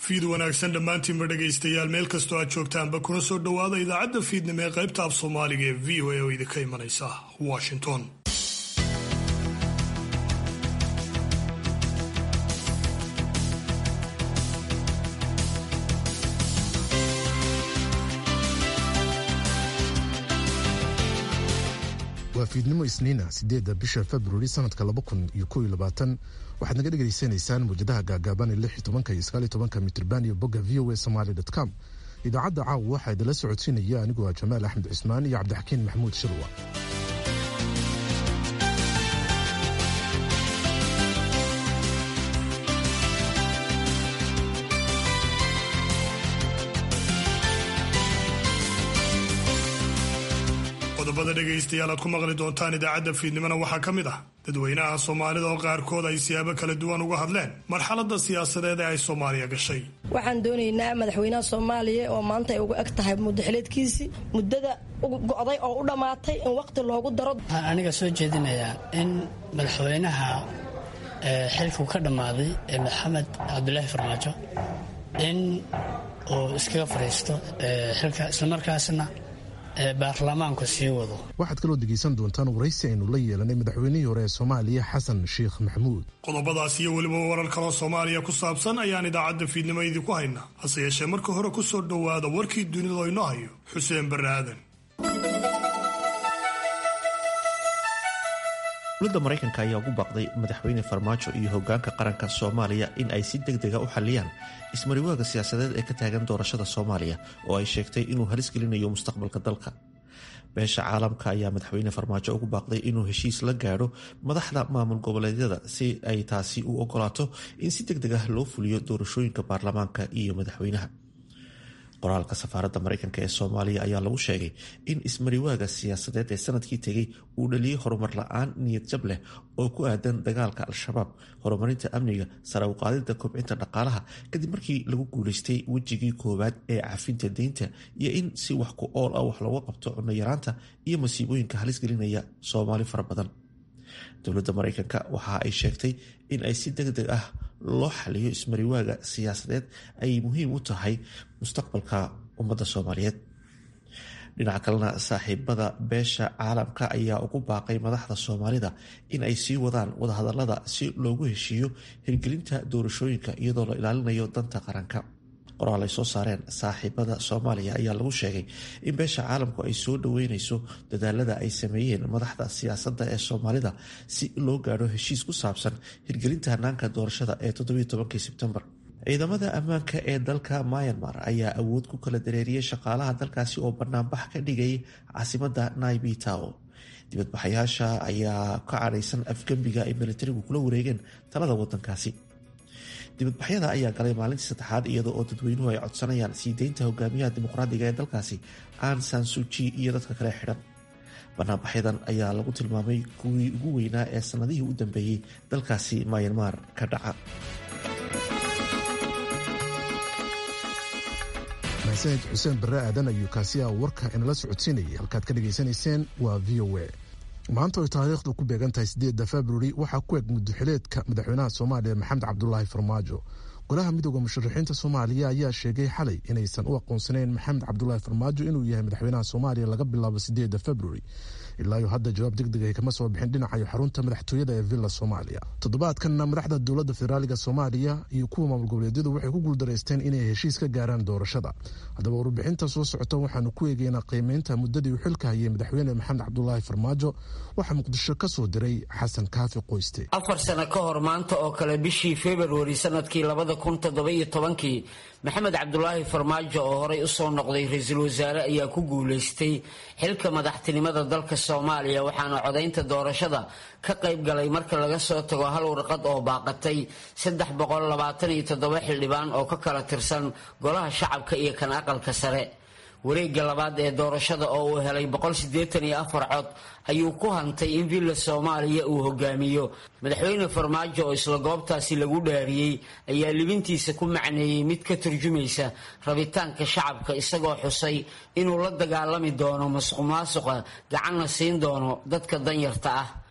fiid wanaagsan dhammaantiinba dhegaystayaal meel kastoo aad joogtaanba kuna soo dhowaada idaacadda fiidnimo ee qaybta af soomaaliga ee v o a oo idinka imanaysa washington waa fiidnimo isniina sideedda bisha februari sanadka laba kun iyo kow iyo labaatan waxaad naga dhegaysanaysaan muwjadaha gaagaaban ee lix iyo tobanka iyo sagaal iyo tobanka mitrban iyo bogga v o a somaali dot com idaacadda caawa waxaa idinla socodsiinaya anigoo ah jamaal axmed cismaan iyo cabdixakiin maxamuud shirwa qodobada dhegaystayaal aad ku maqli doontaan idaacadda fiidnimona waxaa ka mid ah dadweynaha soomaalida oo qaarkood ay siyaabo kala duwan uga hadleen marxaladda siyaasadeed ee ay soomaaliya gashay waxaan doonaynaa madaxweynaha soomaaliya oo maanta ay uga eg tahay muddaxileedkiisii muddada go'day oo u dhammaatay in waqti loogu daro waxaan aniga soo jeedinayaa in madaxweynaha xilkuu ka dhammaaday ee maxamed cabdulaahi farmaajo in uu iskaga fadhiisto xilka islamarkaasna baarlamaanku sii wado waxaad kaloo degaysan doontaan waraysi aynu la yeelanay madaxweynihii hore ee soomaaliya xasan sheekh maxamuud qodobadaas iyo weliba warar kaloo soomaaliya ku saabsan ayaan idaacadda fiidnimo idinku haynaa hase yeeshee marka hore ku soo dhowaada warkii dunida inoo hayo xuseen barre aadan dowladda maraykanka ayaa ugu baaqday madaxweyne farmaajo iyo hogaanka qaranka soomaaliya in ay si deg dega u xaliyaan ismariwaaga siyaasadeed ee ka taagan doorashada soomaaliya oo ay sheegtay inuu halis gelinayo mustaqbalka dalka beesha caalamka ayaa madaxweyne farmaajo ugu baaqday inuu heshiis la gaadho madaxda maamul goboleedyada si ay taasi u ogolaato in si deg deg ah loo fuliyo doorashooyinka baarlamaanka iyo madaxweynaha qoraalka safaaradda maraykanka ee soomaaliya ayaa lagu sheegay in ismariwaaga siyaasadeed ee sanadkii tegey uu dhaliyey horumar la-aan niyad jab leh oo ku aadan dagaalka al-shabaab horumarinta amniga sare u qaadida kobcinta dhaqaalaha kadib markii lagu guuleystay wejigii koowaad ee cafinta deynta iyo in si wax ku ool ah wax looga qabto cunno yaraanta iyo masiibooyinka halis gelinaya soomaali fara badan dowladda maraykanka waxa ay sheegtay in ay si deg deg ah loo xaliyo ismariwaaga siyaasadeed ay muhiim u tahay mustaqbalka ummadda soomaaliyeed dhinaca kalena saaxiibada beesha caalamka ayaa ugu baaqay madaxda soomaalida in ay sii wadaan wadahadalada si loogu heshiiyo hirgelinta doorashooyinka iyadoo la ilaalinayo danta qaranka qoraal ay soo saareen saaxiibada soomaaliya ayaa lagu sheegay in beesha caalamku ay soo dhaweyneyso dadaalada ay sameeyeen madaxda siyaasadda ee soomaalida si loo gaadho heshiis ku saabsan hirgelinta hanaanka doorashada ee todobayotobankii sebtembar ciidamada ammaanka ee dalka myanmar ayaa awood ku kala dareeriyey shaqaalaha dalkaasi oo banaanbax ka dhigay caasimada naibi tao dibadbaxayaasha ayaa ka cadhaysan afgembiga ay militarigu kula wareegeen talada wadankaasi dibadbaxyada ayaa galay maalintii saddexaad iyadoo oo dadweynuhu ay codsanayaan sii deynta hogaamiyaha dimuqraadiga ee dalkaasi an sansuji iyo dadka kale xidhan banaanbaxyadan ayaa lagu tilmaamay kuwii ugu weynaa ee sanadihii u dambeeyey dalkaasi myanmar ka dhaca maxsaned xuseen barre aadan ayuu kaasiya warka inala socodsiinayay halkaad ka dhegaysanayseen waa v o a maanta oy taariikhdu ku beegan tahay sideedda februari waxaa ku eg muddaxileedka madaxweynaha soomaaliya maxamed cabdulaahi farmaajo golaha midooda musharaxiinta soomaaliya ayaa sheegay xalay inaysan u aqoonsanayn maxamed cabdulaahi farmaajo inuu yahay madaxweynaha soomaaliya laga bilaabo sideedda februari ilaayo hadda jawaab deg deg ay kama soo bixin dhinacayo xarunta madaxtooyada ee villa soomaaliya toddobaadkanna madaxda dowladda federaaliga soomaaliya iyo kuwa maamul goboleedyadu waxay ku guuldareysteen inay heshiis ka gaaraan doorashada haddaba warbixinta soo socota waxaanu ku eegeynaa qiimeynta muddadii uu xilka hayay madaxweyne maxamed cabdulaahi farmaajo waxaa muqdisho ka soo diray xasan kaafi qoyste afar sano ka hor maanta oo kale bishii februari sanadkii labada kun toddobiyo tobankii maxamed cabdulaahi farmaajo oo horey usoo noqday ra-iisul wasaare ayaa ku guulaystay xilka madaxtinimada dalka soomaaliya waxaana codaynta doorashada ka qayb galay marka laga soo tago hal warqad oo baaqatay saddex boqol labaatan iyo toddoba xildhibaan oo ka kala tirsan golaha shacabka iyo kan aqalka sare wareegga labaad ee doorashada oo uu helay boqol siddeetan iyo afar cod ayuu ku hantay in villa soomaaliya uu hogaamiyo madaxweyne farmaajo oo isla goobtaasi lagu dhaariyey ayaa libintiisa ku macneeyey mid ka turjumaysa rabitaanka shacabka isagoo xusay inuu la dagaalami doono masuq maasuqa gacanna siin doono dadka danyarta ah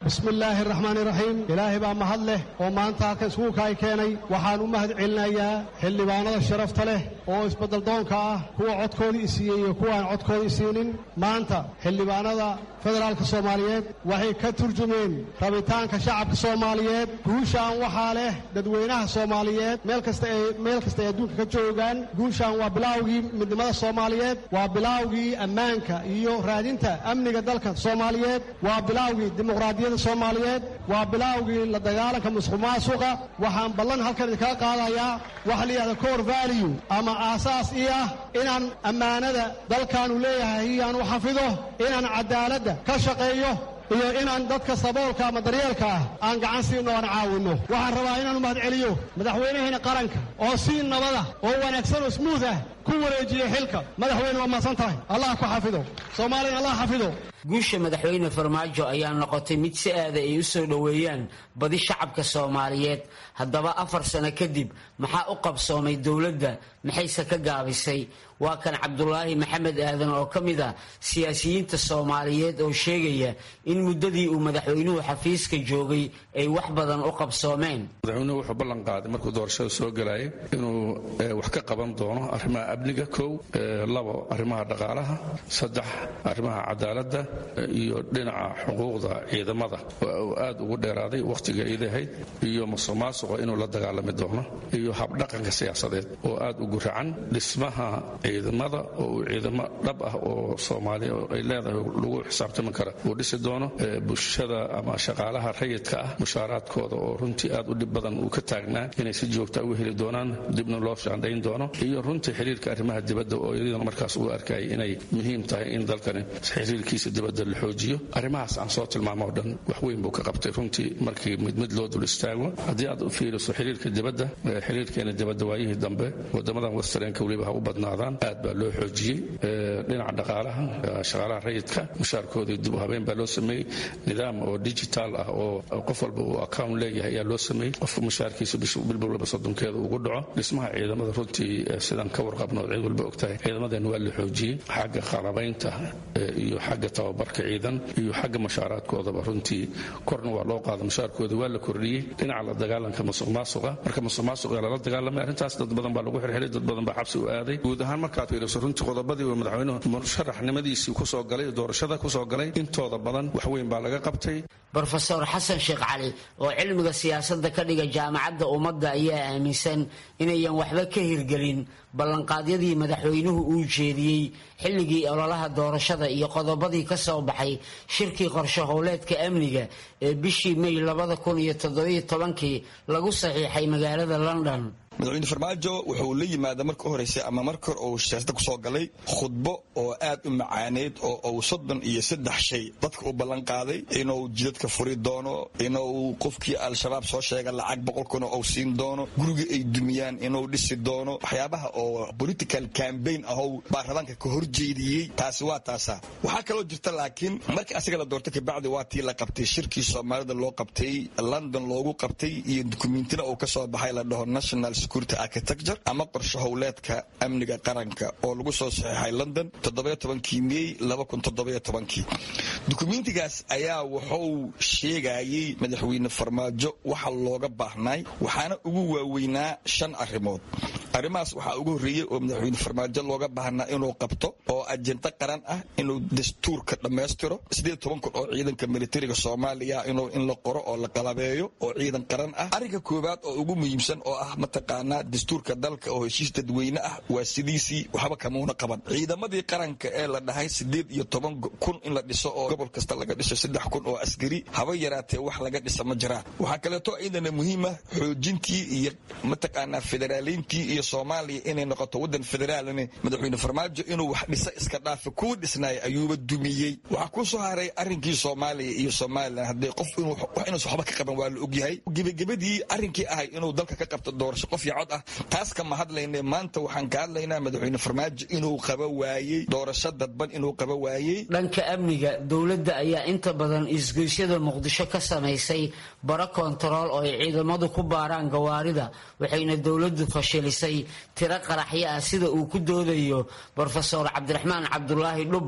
bismillaahi araxmaan iraxiim ilaahay baa mahad leh oo maanta halkan iskuulka ay keenay waxaan u mahad celinayaa xildhibaanada sharafta leh oo isbeddeldoonka ah kuwa codkoodii isiiyey iyo kuwaan codkoodii isiinin maanta xildhibaanada federaalka soomaaliyeed waxay ka turjumeen rabitaanka shacabka soomaaliyeed guushaan waxaa leh dadweynaha soomaaliyeed meel kasta ay meel kasta ay adduunka ka joogaan guushaan waa bilaawgii midnimada soomaaliyeed waa bilaawgii ammaanka iyo raadinta amniga dalka soomaaliyeed waa bilaawgii dimuqraadiyadda soomaaliyeed waa bilaawgii la dagaalanka musuq maasuqa waxaan ballan halkan idinkaga qaadayaa waxa la yidhahda core value ama aasaas ii ah inaan ammaanada dalkaanu leeyahay iyaan u xafido inaan cadaaladda ka shaqeeyo iyo inaan dadka saboolka ama daryeelka ah aan gacan siino aan caawinno waxaan rabaa inaan u mahad celiyo madaxweynaheena qaranka oo si nabada oo wanaagsan oo smuuth ah ku wareejiyey xilka madaxweyne waa mahadsan tahay allah ku xafido soomaaliyana allah xafido guusha madaxweyne farmaajo ayaa noqotay mid si aada ay u soo dhoweeyaan badi shacabka soomaaliyeed haddaba afar sano kadib maxaa u qabsoomay dowladda maxayse ka gaabisay waa kan cabdulaahi maxamed aadan oo ka mid ah siyaasiyiinta soomaaliyeed oo sheegaya in muddadii uu madaxweynuhu xafiiska joogay ay wax badan u qabsoomeen madaxweynuhu wuxuu ballan qaaday markuu doorashada soo galayay inuu wax ka qaban doono arrimaha amniga kow labo arrimaha dhaqaalaha saddex arrimaha cadaaladda iyo dhinaca xuquuqda ciidamada oo aad ugu dheeraaday wakhtiga iidahayd iyo musuqmaasuqa inuu la dagaalami doono iyo habdhaqanka siyaasadeed oo aad ugu racan dhismaha ciidamada oo uu ciidamo dhab ah oo soomaaliya ay leedahay lagu xisaabtami kara uu dhisi doono bulshada ama shaqaalaha rayidka ah mushaaraadkooda oo runtii aad u dhib badan uu ka taagnaa inay si joogta uga heli doonaan dibna loo shaandhayn doono iyo runtii xiriirka arrimaha dibadda oo iyadana markaas uu arkayay inay muhiim tahay in dalkani xiriirkiisa dibadda la xoojiyo arrimahaas aan soo tilmaamo oo dhan wax weyn buu ka qabtay runtii markii mid mid loo dul istaago haddii aad u fiiriso xiriirka dibadda xiriirkeena dibadda waayihii dambe wadamadan westernka weliba ha u badnaadaan aad baa loo xoojiyey dhinaca dhaqaalaha shaqaalaha rayidka mushaarkoodii dib u habeen baa loo sameeyey nidaam oo digital ah oo qof walba uu account leeyahay ayaa loo sameeyey qofka mushaarkiisa bilbilwalba soddonkeeda ugu dhaco dhismaha ciidamada runtii sidaan ka warqabno cid walba ogtahay ciidamadan waa la xoojiyey xagga qalabaynta iyo xagga tababarka ciidan iyo xagga mushaaraadkoodaba runtii korna waa loo qaada mushaarkooda waa la kordhiyey dhinaca la dagaalanka musuq maasuqa marka musuq maasuqa lala dagaalamay arrintaas dad badan baa lagu xirxiray dad badan baa xabsi u aaday guud ahaan markaad fiiriso runtii qodobadii uu madaxweynuhu musharaxnimadiisii kusoo galay doorashada kusoo galay intooda badan wax weyn baa laga qabtay brofeor xasan sheekh cali oo cilmiga siyaasadda ka dhiga jaamacadda ummadda ayaa aaminsan inayan waxba ka hirgelin ballanqaadyadii madaxweynuhu uu jeediyey xilligii ololaha doorashada iyo qodobadii ka soo baxay shirkii qorshe howleedka amniga ee bishii may labada kun iyo toddobiyo tobankii lagu saxiixay magaalada london madaxweyne farmaajo wuxuu la yimaada marka u horeysay ama marka hore uu siyaasada kusoo galay khudbo oo aad u macaaneyd oo uu soddon iyo saddex shay dadka u ballan qaaday inuu jidadka furi doono inuu qofkii al-shabaab soo sheega lacag boqol kuna uu siin doono guriga ay dumiyaan inuu dhisi doono waxyaabaha oo political cambaign ahow baarlamaanka ka horjeediyey taasi waa taasa waxaa kaloo jirta laakiin markii asiga la doortay kabacdi waa tii la qabtay shirkii soomaalida loo qabtay london loogu qabtay iyo dukumentina uu kasoo baxay la dhaho national security architecture ama qorshe howleedka amniga qaranka oo lagu soo saxiixay london todobayotobankii mey labakuntodobayotobankii dukumentigaas ayaa wuxuu sheegayey madaxweyne farmaajo waxa looga baahnay waxaana ugu waaweynaa shan arrimood arrimahaas waxaa ugu horreeyey oo madaxweyne farmaajo looga baahnaa inuu qabto oo ajento qaran ah inuu dastuurka dhammaystiro sideed toban kun oo ciidanka militariga soomaaliya inuu in la qoro oo la qalabeeyo oo ciidan qaran ah arrinka koowaad oo ugu muhiimsan oo ah mataqaanaa dastuurka dalka oo heshiis dadweyne ah waa sidiisii waxba kamuuna qaban ciidamadii qaranka ee la dhahay sideed iyo toban kun in la dhiso oo gobol kasta laga dhiso saddex kun oo askari haba yaraatee wax laga dhisa ma jiraan waxaa kaleeto ciidana muhiima xoojintii iyo mataqaanaa federaaliintii iyo soomaaliya inay noqoto wadan federaalne madaxweyne farmaajo inuu wax dhisa iska dhaafa kuwa dhisnaaya ayuuba dumiyey waxaa ku soo haray arrinkii soomaaliya iyo somalilan haddee qof inuusan waxba ka qaban waa la ogyahay gebagabadii arrinkii ahay inuu dalka ka qabto doorasho qof iyo cod ah taas kama hadlayne maanta waxaan ka hadlaynaa madaxweyne farmaajo inuu qaba waayey doorasho dadban inuu qaba waayey dhanka amniga dowladda ayaa inta badan isgoysyada muqdisho ka samaysay baro kontarool oo ay ciidamadu ku baaraan gawaarida waxayna dowladdu fashilisay tiro qaraxyo ah sida uu ku doodayo brofesor cabdiraxmaan cabdulaahi dhubad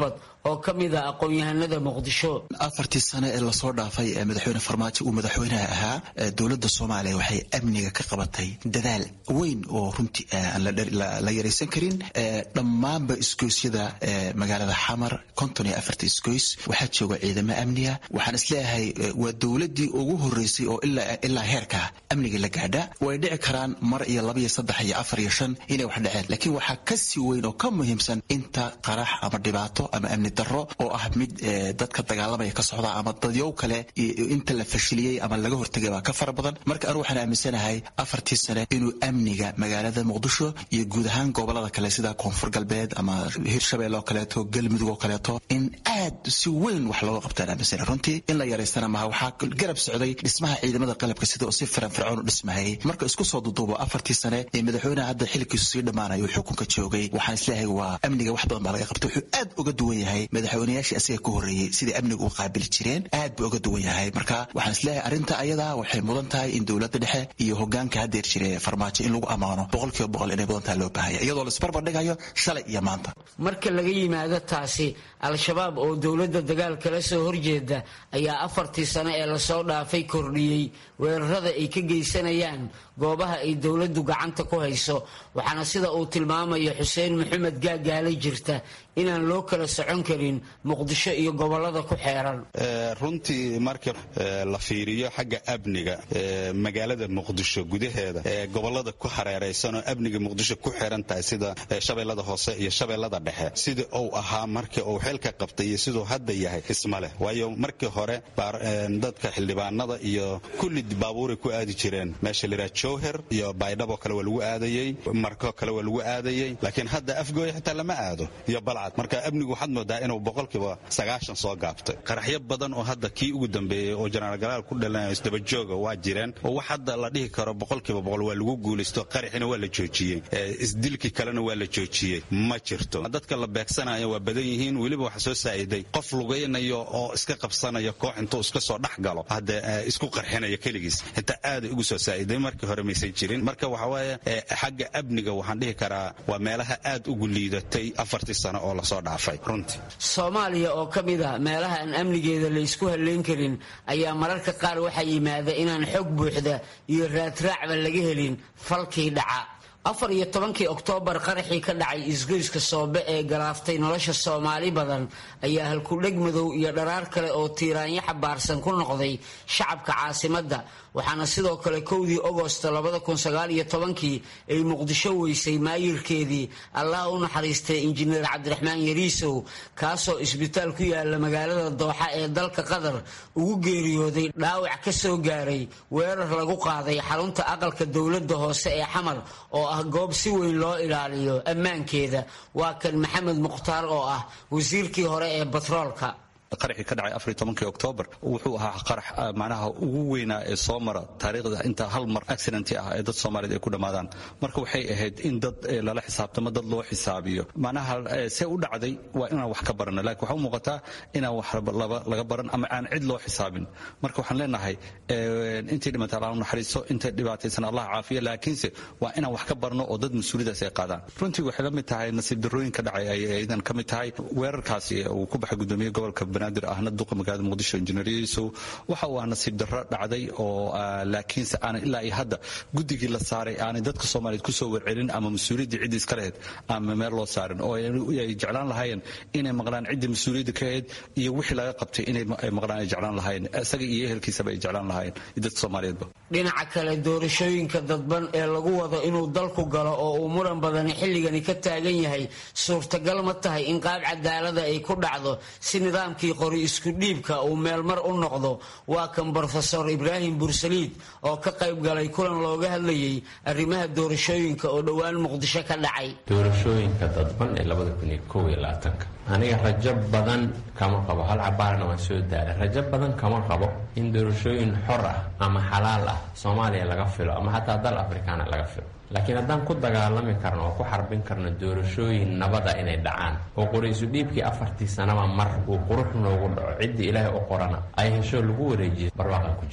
oo ka mid a aqoon-yahanada muqdisho afartii sane ee lasoo dhaafay ee madaxweyne farmaajo uu madaxweynaha ahaa dowladda soomaaliya waxay amniga ka qabatay dadaal weyn oo runtii aan la yaraysan karin dhammaanba isgoysyada magaalada xamar konton iyo afarta isgoys waxaa jooga ciidamo amniga waxaan isleeyahay waa dowladdii ugu horeysay oo ilaa heerka amniga la gaadha way dhici karaan mar iyo laba iyo saddex iyo afar iyo shan inay wax dhaceen laakiin waxaa ka sii weyn oo ka muhiimsan inta qarax ama dhibaato ama amni darro oo ah mid dadka dagaalamaya ka socda ama dadyow kale inta la fashiliyey ama laga hortagay baa ka fara badan marka anu waxaan aaminsanahay afartii sane inuu amniga magaalada muqdisho iyo guud ahaan gobolada kale sida koonfur galbeed ama hirshabelle oo kaleeto galmudug oo kaleeto in aad si weyn wax looga qabtaan aaminsana runtii in la yaraystana maha waxaa garab socday dhismaha ciidamada qalabka sida oo si firanfircoon u dhismahayay marka isku soo duduubo afartii sane ee madaxweynaha hadda xilkiisu sii dhammaanayo uu xukunka joogay waxaan isleeyahay waa amniga wax badan baa laga qabtay wuxuu aad uga duwan yahay madaxweynayaashii asiga ka horreeyey sidai amniga u qaabili jireen aad buu uga duwan yahay marka waxaan isleeyahay arrinta ayadaa waxay mudan tahay in dowladda dhexe iyo hogaanka haddeer jire farmaajo in lagu ammaano boqolkiiba boqol inay mudan tahay loo baahaya iyadoo laisbarbardhigayo shalay iyo maanta marka laga yimaado taasi al-shabaab oo dowladda dagaal kala soo horjeeda ayaa afartii sane ee lasoo dhaafay kordhiyey weerarada ay ka geysanayaan goobaha ay dowladdu gacanta ku hayso waxaana sida uu tilmaamayo xuseen maxamed gaagaala jirta inaan loo kala socon karin muqdisho iyo gobolada ku xeeran runtii marka la fiiriyo xagga amniga magaalada muqdisho gudaheeda ee gobolada ku hareeraysan oo amniga muqdisho ku xiran tahay sida shabeellada hoose iyo shabeellada dhexe sidii uu ahaa markii uu xilka qabtay iyo siduu hadda yahay isma leh waayo markii hore dadka xildhibaanada iyo kulli baabuuray ku aadi jireen meesha la yidhaha jowher iyo baydhabo kale waa lagu aadayey marko kale waa lagu aadayey laakiin hadda afgooya xitaa lama aado iyo balcad marka amnigu waxaad moodaa inuu boqolkiiba sagaashan soo gaabtay qaraxyo badan oo hadda kii ugu dambeeyey oo jenaraal galaal ku dhalanayo isdabajooga waa jireen oo wax hadda la dhihi karo boqolkiiba boqol waa lagu guulaysto qaraxina waa la joojiyey isdilkii kalena waa la joojiyey ma jirto dadka la beegsanayo waa badan yihiin weliba waxa soo saa'iday qof lugaynayo oo iska qabsanaya koox intuu iska soo dhex galo hadda isku qarxinaya keligiis xitaa aaday ugu soo saa'iday markii hore maysan jirin marka waxa waaye xagga amniga waxaan dhihi karaa waa meelaha aad ugu liidatay afartii sano oo lasoo dhaafay runtii soomaaliya oo ka mid a meelaha aan amnigeeda laysku halleyn karin ayaa mararka qaar waxaa yimaada inaan xog buuxda iyo raadraacba laga helin falkii dhaca afar iyo tobankii oktoobar qaraxii ka dhacay isgoyska soobe ee galaaftay nolosha soomaali badan ayaa halkudheg madow iyo dharaar kale oo tiiraanyo xabaarsan ku noqday shacabka caasimadda waxaana sidoo kale kowdii ogosto kii ay muqdisho weysay maayirkeedii allah u naxariistay injineer cabdiraxmaan yariisow kaasoo isbitaal ku yaala magaalada dooxa ee dalka qatar ugu geeriyooday dhaawac ka soo gaaray weerar lagu qaaday xarunta aqalka dowladda hoose ee xamar oo ah goob si weyn loo ilaaliyo ammaankeeda waa kan maxamed mukhtaar oo ah wasiirkii hore ee batroolka qaraxii ka dhacay afariy tobankii oktoobar wuxuu ahaa qarax macnaha ugu weynaa ee soo mara taariikhda inta hal mar accidenti ah ee dad soomaaliyeed ay ku dhammaadaan marka waxay ahayd in dad lala xisaabtamo dad loo xisaabiyo macnaha see u dhacday waa inaan wax ka barano laakiin waxaa u muuqataa inaan wax laga baran ama aan cid loo xisaabin marka waxaan leenahay intay dhimata allah naxariiso intay dhibaataysan allah caafiya laakiinse waa inaan wax ka barno oo dad mas-uuliyadaas ay qaadaan runtii waxay la mid tahay nasiib darrooyinka dhacay ay idan ka mid tahay weerarkaasi uu ku baxay gudoomiye gobolka banaadir ahna duqa magaalada muqdisho injineeriyiisow waxa uu ah nasiib darro dhacday oo laakiinse aanan ilaa iyo hadda guddigii la saaray aanay dadka soomaaliyeed kusoo warcelin ama mas-uuliyaddii ciddii iska lahayd ama meel loo saarin oo ay jeclaan lahaayeen inay maqlaan ciddii mas-uuliyadda ka ahayd iyo wixii laga qabtay inay maqlaan ay jeclaan lahaayeen isaga iyo ehelkiisaba ay jeclaan lahaayeen iyo dadka soomaaliyeedba dhinaca kale doorashooyinka dadban ee lagu wado inuu dalku galo oo uu muran badani xilligani ka taagan yahay suurtagal ma tahay in qaab cadaalada ay ku dhacdo si nidaamkii qori isku dhiibka uu meelmar u noqdo waa kan brofesor ibraahim bursaliid oo ka qayb galay kulan looga hadlayay arrimaha doorashooyinka oo dhowaan muqdisho ka dhacay doorashooyinka dadban ee aniga rajo badan kama qabo hal cabaarna waan soo daaray rajo badan kama qabo in doorashooyin xor ah ama xalaal ah soomaaliya laga filo ama xataa dal afrikaana laga filo laakiin haddaan ku dagaalami karno oo ku xarbin karno doorashooyin nabad ah inay dhacaan oo qoraysu dhiibkii afartii sanaba mar uu qurux noogu dhaco ciddii ilaahay u qorana ay hesho lagu wareejiya barwaaqan ku jirna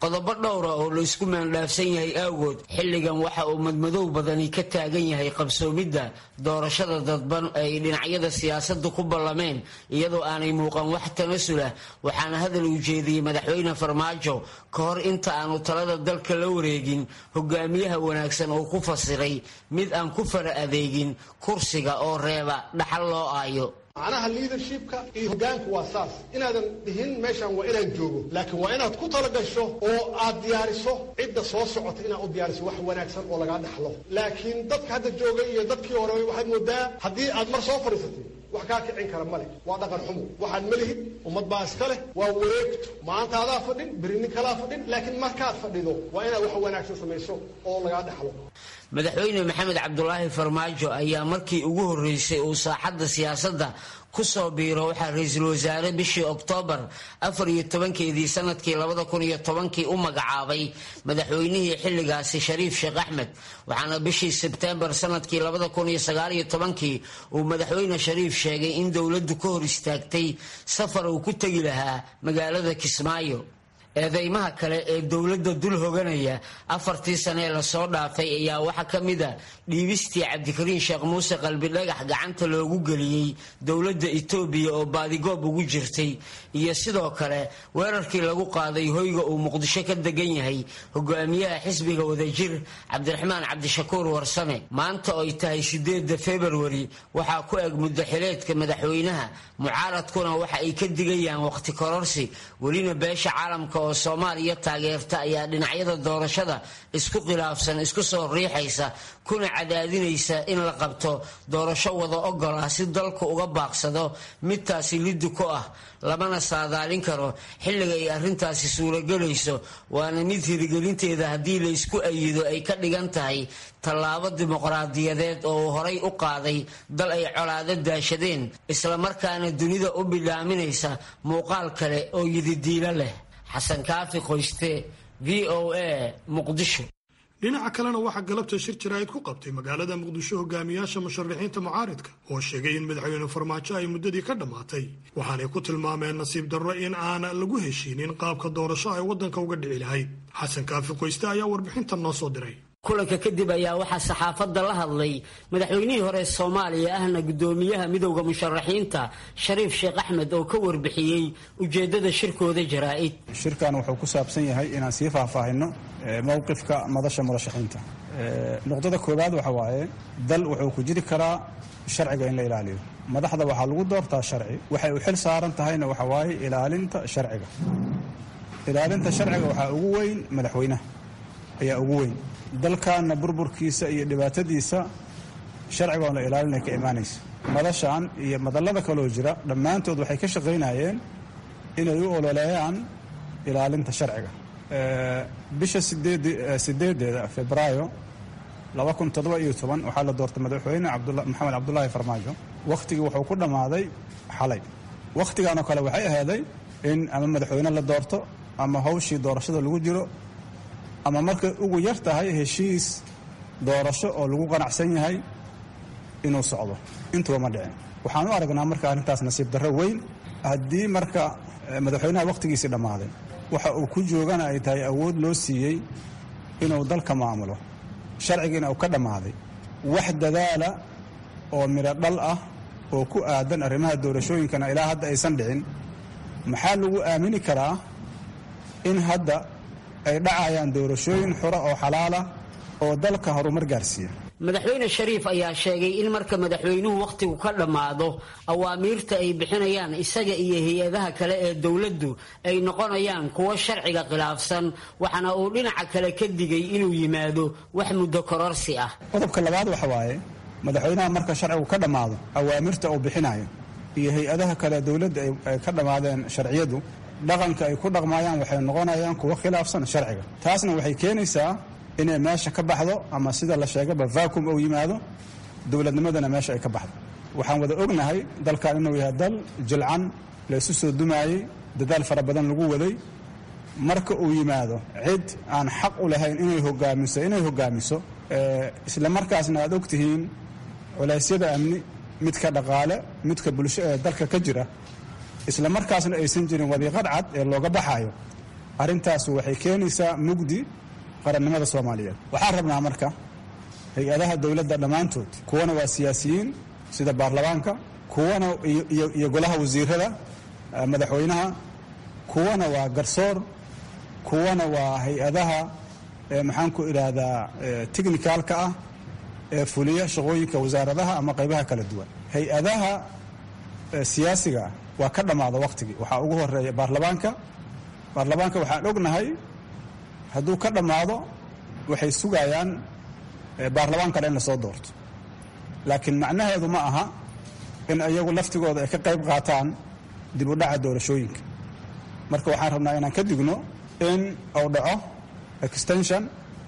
qodobo dhowra oo la isku maandhaafsan yahay awgood xilligan waxa uu madmadow badani ka taagan yahay qabsoomidda doorashada dadban ay dhinacyada siyaasadda ku ballameen iyadoo aanay muuqan wax tanasulah waxaana hadal uu jeediyey madaxweyne farmaajo ka hor inta aanu talada dalka la wareegin hogaamiyaha wanaagsan oo ku fasiray mid aan ku fara adeegin kursiga oo reeba dhaxal loo aayo macnaha leadershipka iyo hogaanku waa saas inaadan dhihin meeshan waa inaan joogo laakiin waa inaad ku talagasho oo aad diyaariso cidda soo socota inaad u diyaariso wax wanaagsan oo lagaa dhaxlo laakiin dadka hadda joogay iyo dadkii hore waxaad moodaa haddii aad mar soo fadhiisatay wax kaa kicin kara male waa dhaqan xumo waxaad ma lihid ummad baa iska leh waa wareegto maanta adaa fadhin beri nin kalaa fadhin laakiin markaad fadhido waa inaad wax wanaagsan samayso oo lagaa dhaxlo madaxweyne maxamed cabdulaahi farmaajo ayaa markii ugu horreysay uu saaxadda siyaasadda ku soo biiro waxaa ra-iisul wasaare bishii oktoobar afar iyo tobankeedii sanadkii labada kun iyo tobankii u magacaabay madaxweynihii xilligaasi shariif sheekh axmed waxaana bishii sebteembar sanadkii labada kun iyo sagaaliyo tobankii uu madaxweyne shariif sheegay in dowladdu ka hor istaagtay safar uu ku tegi lahaa magaalada kismaayo eedeymaha kale ee dowladda dul hoganaya afartii sane ee lasoo dhaafay ayaa waxaa ka mid a dhiibistii cabdikariin sheekh muuse qalbidhagax gacanta loogu geliyey dowladda etoobiya oo baadigoob ugu jirtay iyo sidoo kale weerarkii lagu qaaday hoyga uu muqdisho ka degan yahay hogaamiyaha xisbiga wadajir cabdiraxmaan cabdishakuur warsame maanta oy tahay sideeda februari waxaa ku eg muddaxileedka madaxweynaha mucaaradkuna waxa ay ka digayaan waqti kororsi welina beesha caalamka oo soomaaliya taageerta ayaa dhinacyada doorashada isku khilaafsan isku soo riixaysa kuna cadaadinaysa in la qabto doorasho wada ogol ah si dalku uga baaqsado midtaasi liddi ku ah lamana saadaalin karo xilliga ay arrintaasi suuragelayso waana mid hirigelinteeda haddii la isku ayido ay ka dhigan tahay tallaabo dimuqraadiyadeed oo uu horay u qaaday dal ay colaado daashadeen islamarkaana dunida u bidhaaminaysa muuqaal kale oo yididiilo leh xasan kaafi qoyste v o a muqdisho dhinaca kalena waxaa galabta shir jaraa'id ku qabtay magaalada muqdisho hogaamiyaasha musharaxiinta mucaaridka oo sheegay in madaxweyne farmaajo ay muddadii ka dhammaatay waxaanay ku tilmaameen nasiib darro in aan lagu heshiinin qaabka doorasho ay waddanka uga dhici lahayd xasan kaafi qoyste ayaa warbixintan noo soo diray kulanka kadib ayaa waxaa saxaafadda la hadlay madaxweynihii hore soomaaliya ahna guddoomiyaha midowda musharaxiinta shariif sheekh axmed oo ka warbixiyey ujeeddada shirkooda jaraa'id shirkan wuxuu ku saabsan yahay inaan sii faahfaahino mowqifka madasha murashaxiinta nuqdada koowaad waxa waaye dal wuxuu ku jiri karaa sharciga in la ilaaliyo madaxda waxaa lagu doortaa sharci waxay u xil saaran tahayna waxa waaye ilaalinta sharciga ilaalinta sharciga waxaa ugu weyn madaxweynaha ayaa ugu weyn dalkaana burburkiisa iyo dhibaatadiisa sharcigoon la ilaalinay ka imaanaysa madashan iyo madallada kaloo jira dhammaantood waxay ka shaqaynayeen inay u ololeeyaan ilaalinta sharciga bisha sideedeeda febraayo waxaa la doortay madaxweyne maxamed cabdulaahi farmaajo wakhtigii wuxuu ku dhammaaday xalay wakhtiganoo kale waxay ahaaday in ama madaxweyne la doorto ama hawshii doorashada lagu jiro ama markay ugu yar tahay heshiis doorasho oo lagu qanacsan yahay inuu socdo intuba ma dhicin waxaan u aragnaa marka arrintaas nasiib darro weyn haddii marka madaxweynaha wakhtigiisii dhammaaday waxa uu ku joogana ay tahay awood loo siiyey inuu dalka maamulo sharcigiina uu ka dhammaaday wax dadaala oo midho dhal ah oo ku aadan arrimaha doorashooyinkana ilaa hadda aysan dhicin maxaa lagu aamini karaa in hadda ay dhacayaan doorashooyin xura oo xalaala oo dalka horumar gaarsiiya madaxweyne shariif ayaa sheegay in marka madaxweynuhu wakhtigu ka dhammaado awaamiirta ay bixinayaan isaga iyo hay-adaha kale ee dowladdu ay noqonayaan kuwo sharciga khilaafsan waxaana uu dhinaca kale ka digay inuu yimaado wax muddo kororsi ah qodobka labaad waxa waaye madaxweynaha marka sharcigu ka dhammaado awaamirta uu bixinayo iyo hay-adaha kale dowladda ay ka dhammaadeen sharciyadu dhaqanka ay ku dhaqmayaan waxay noqonayaan kuwo khilaafsan sharciga taasna waxay keenaysaa inay meesha ka baxdo ama sida la sheegaba vacuum uu yimaado dowladnimadana meesha ay ka baxdo waxaan wada ognahay dalkan inuu yahay dal jilcan laysu soo dumaayey dadaal fara badan lagu waday marka uu yimaado cid aan xaq u lahayn inay hogaamiso inay hogaamiso isla markaasna aad og tihiin culeysyada amni midka dhaqaale midka bulsho ee dalka ka jira isla markaasna aysan jirin wadiiqad cad ee looga baxayo arrintaas waxay keenaysaa mugdi qarannimada soomaaliyeed waxaan rabnaa marka hay-adaha dowladda dhammaantood kuwana waa siyaasiyiin sida baarlamaanka kuwana iyo golaha wasiirada madaxweynaha kuwana waa garsoor kuwana waa hay-adaha maxaan ku idhaahdaa technicalka ah ee fuliya shaqooyinka wasaaradaha ama qaybaha kala duwan hay-adaha siyaasiga waa ka dhammaada wakhtigii waxaa ugu horeeya baarlamaanka baarlamaanka waxaan ognahay hadduu ka dhammaado waxay sugayaan baarlamaan kale in lasoo doorto laakiin macnaheedu ma aha in iyagu laftigooda ay ka qayb qaataan dib u dhaca doorashooyinka marka waxaan rabnaa inaan ka digno in uu dhaco extension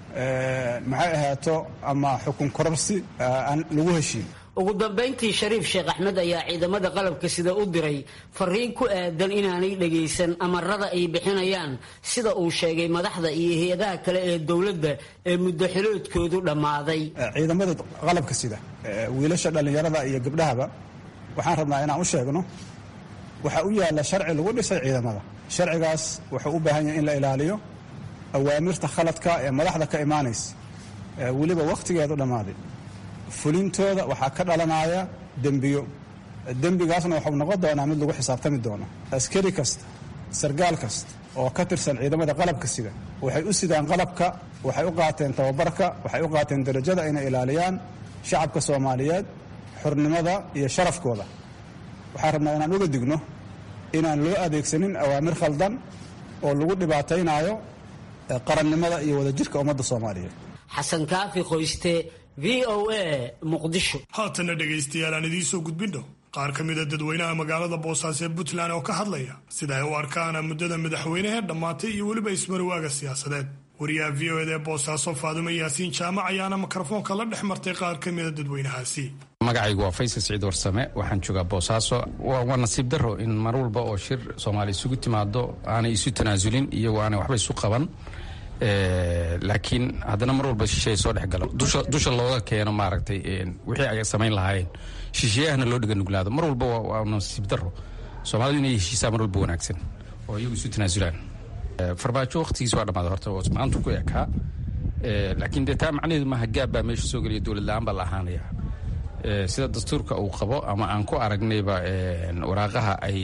maxay ahaato ama xukun kororsi aan lagu heshiin ugu dambayntii shariif sheekh axmed ayaa ciidamada qalabka sida u diray fariin ku aadan inaanay dhagaysan amarada ay bixinayaan sida uu sheegay madaxda iyo hay-adaha kale ee dowladda ee muddo xiloodkoodu dhammaaday ciidamada qalabka sida wiilasha dhallinyarada iyo gabdhahaba waxaan rabnaa inaan u sheegno waxaa u yaalla sharci lagu dhisay ciidamada sharcigaas wuxuu u baahan yahay in la ilaaliyo awaamirta khaladka ee madaxda ka imaanaysa weliba wakhtigeedu dhammaaday fulintooda waxaa ka dhalanaya dembiyo dembigaasna waxuu noqon doonaa mid lagu xisaabtami doono askari kasta sargaal kasta oo ka tirsan ciidamada qalabka sida waxay u sidaan qalabka waxay u qaateen tababarka waxay u qaateen darajada inay ilaaliyaan shacabka soomaaliyeed xornimada iyo sharafkooda waxaan rabnaa inaan uga digno inaan loo adeegsanin awaamir khaldan oo lagu dhibaataynaayo qarannimada iyo wadajirka ummadda soomaaliyeed xasan kaafi qoyste v o a muqdisho haatana dhegaystayaal aan idiin soo gudbindho qaar ka mida dadweynaha magaalada boosaaso ee puntland oo ka hadlaya sida ay u arkaan muddada madaxweynehee dhammaatay iyo weliba ismarwaaga siyaasadeed wariyaha v o ed ee boosaaso faadumo yaasiin jaamac ayaana mikrofoonka la dhex martay qaar ka mida dadweynahaasi magacaygu waa faysal siciid warsame waxaan joogaa boosaaso waa nasiib daro in mar walba oo shir soomaali isugu timaado aanay isu tanaasulin iyagoo aanay waxba isu qaban laakiin haddana mar walba shisheeya soo dhex galo dusha looga keeno maaragtay wixii ay samayn lahaayeen shisheeyahana loo dhiga nuglaado mar walba waa nasiib daro soomaalidu inay heshiisaa mar walba wanaagsan oo iyagu isu tanaasulaan farmaajo waqtigiis waa dhammaaday horta oo maanta ku ekaa laakiin dee taa macnaheedu maaha gaab baa meesha soo geliya dowlad la-aan baa la ahaanaya sida dastuurka uu qabo ama aan ku aragnayba waraaqaha ay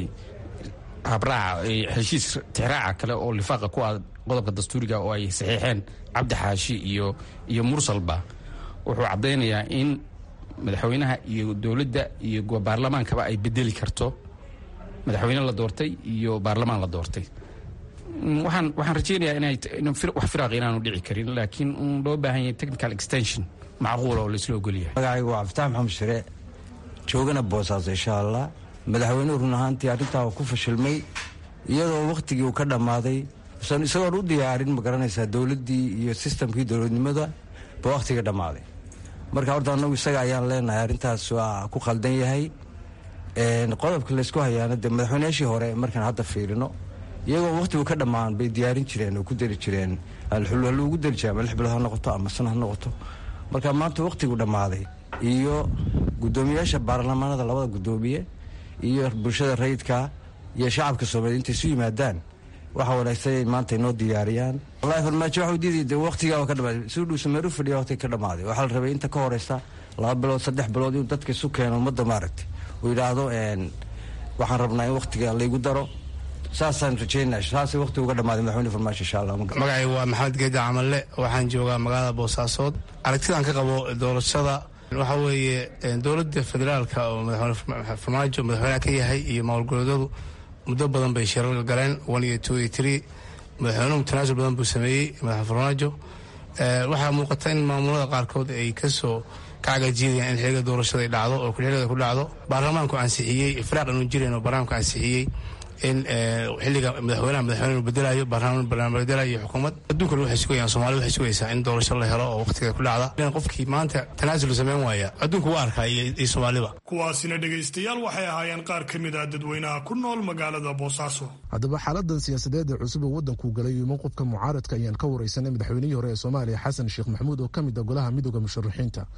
habraaca heshiis tixraaca kale oo lifaaqa ku ah qodobka dastuuriga oo ay saxiixeen cabdi xaashi iyo iyo mursalba wuxuu caddaynayaa in madaxweynaha iyo dowladda iyo baarlamaankaba ay bedeli karto madaxweyne la doortay iyo baarlamaan la doortay waxaan waxaan rajaynayaa inay wax firaaq inaanu dhici karin laakiin un loo baahan yahay technical extension macquula oo laisla ogolyahay magacaygu waa cabditax maxamed shire joogana boosaaso insha allah madaxweynuhu run ahaantii arrintaa ku fashilmay iyadoo wakhtigii uu ka dhammaaday usan isagoon u diyaarin ma garanaysaa dowladdii iyo sistamkii dowladnimada ba wakhtiga dhammaaday marka horta annagu isaga ayaan leenahay arrintaas waa ku khaldan yahay qodobka laysku hayaana dee madaxweynayaashii hore markaan hadda fiirino iyagoo wakhtigu ka dhammaan bay diyaarin jireen oo ku dari jireen halluugu dari jire ama lix bilood ha noqoto ama sana ha noqoto marka maanta wakhtigu dhammaaday iyo guddoomiyaasha baarlamaanada labada guddoomiye iyo bulshada rayidka iyo shacabka soomaaliya intay isu yimaadaan waxa wanaagsan inay maanta inoo diyaariyaan wallahi farmaajo waxuu diiday dee wakhtigaa ka dhamaaday suu dhuusa meeru fadhiya waqtiga ka dhamaaday waxaa la rabay inta ka horeysa laba bilood saddex bilood inuu dadka isu keeno ummadda maaragtay uu yidhaahdo waxaan rabnaa in wakhtiga laygu daro saasaan rajeynaa saasay wakhtiga uga dhamaaday madaxweyne farmaajo insha allah magacay waa maxamed geedi camalle waxaan joogaa magaalada boosaasood aragtidaan ka qabo doorashada waxaa weeye dowladda federaalka oo madaxweyne farmaajo madaxweyneha ka yahay iyo maamulgoboleedyadu muddo badan bay shirar galeen one iyo two iyo three madaxweynuhu tanaasul badan buu sameeyey madaxweyne farmaajo waxaa muuqata in maamulada qaarkood ay kasoo kacagajiidayaan in xiliga doorashada ay dhacdo oo xiligeeda ku dhacdo baarlamaanku ansixiyey firaaq inuu jireen oo baarlamaanku ansixiyey in xiliga madaxweynaha madaxweyne bedelayo baarlamaan bedelayo xukuumad adduunkana waxay sugayaan soomaalida waxay sugaysaa in doorasho la helo oo waqtigeeda ku dhacda qofkii maanta tanaasul sameyn waaya adduunku waa arkaa iyo soomaaliba kuwaasina dhegaystayaal waxay ahaayeen qaar ka mid ah dadweynaha ku nool magaalada boosaaso haddaba xaaladan siyaasadeed ee cusub oo waddanku galay iyo mowqifka mucaaradka ayaan ka wareysanay madaxweynihii hore ee soomaaliya xasan sheekh maxamuud oo ka mid ah golaha midooda musharaxiinta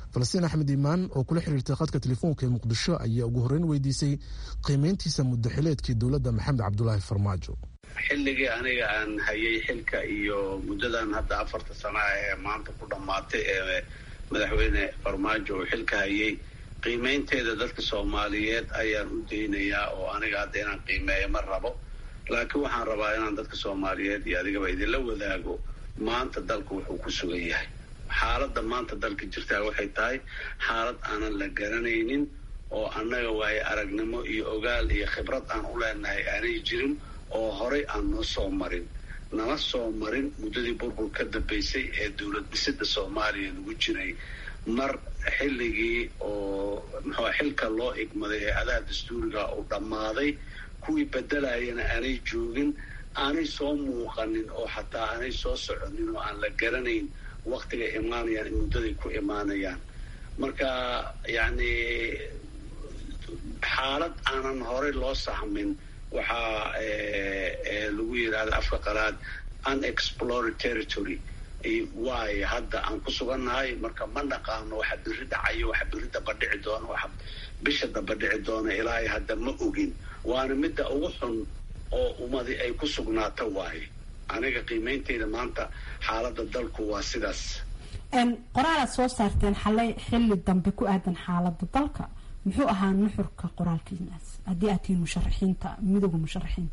falastiin axmed iimaan oo kula xiriirtay khadka telefoonka ee muqdisho ayaa ugu horreyn weydiisay qiimeyntiisa muddaxileedkii dowladda maxamed cabdulaahi farmaajo xilligii aniga aan hayay xilka iyo muddadan hadda afarta sana ee maanta ku dhammaatay ee madaxweyne farmaajo uu xilka hayay qiimeynteeda dadka soomaaliyeed ayaan u daynayaa oo aniga hadda inaan qiimeeyo ma rabo laakiin waxaan rabaa inaan dadka soomaaliyeed iyo adigaba idinla wadaago maanta dalku wuxuu ku sugan yahay xaaladda maanta dalka jirtaa waxay tahay xaalad aanan la garanaynin oo annaga waaye aragnimo iyo ogaal iyo khibrad aan u leenahay aanay jirin oo horay aan noo soo marin nala soo marin muddadii burbur ka dambaysay ee dowlad dhisida soomaaliya lagu jiray mar xilligii oo muxua xilka loo igmaday hay-adaha dastuuriga uu dhammaaday kuwii bedelayana aanay joogin aanay soo muuqanin oo xataa aanay soo soconin oo aan la garanayn waktiga imaanayaan in muddaday ku imaanayaan marka yacni xaalad aanan horey loo sahmin waxaa lagu yidhahda afka qalaad unexplored territory waayo hadda aan ku sugannahay marka ma naqaano waxa biri dhacayo waxa biri daba dhici doona waxa bisha daba dhici doona ilaahay hadda ma ogin waana midda ugu xun oo ummadi ay ku sugnaato waaye aniga qiimeynteyda maanta xaaladda dalku waa sidaas qoraalaad soo saarteen xalay xilli dambe ku aadan xaaladda dalka muxuu ahaa nuxurka qoraalkiinaas haddii aad tihiin musharaxiinta midooda musharaxiinta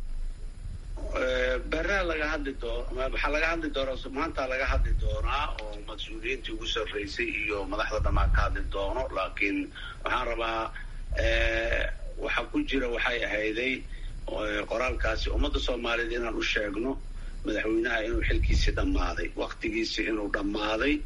beraa laga hadli doo waxaa laga hadli doonaa maanta laga hadli doonaa oo mas-uuliyiintii ugu sarreysay iyo madaxda dhammaan ka hadli doono laakiin waxaan rabaa waxa ku jira waxay ahayday qoraalkaasi ummadda soomaaliyeed inaan u sheegno madaxweynaha inuu xilkiisii dhammaaday waktigiisii inuu dhammaaday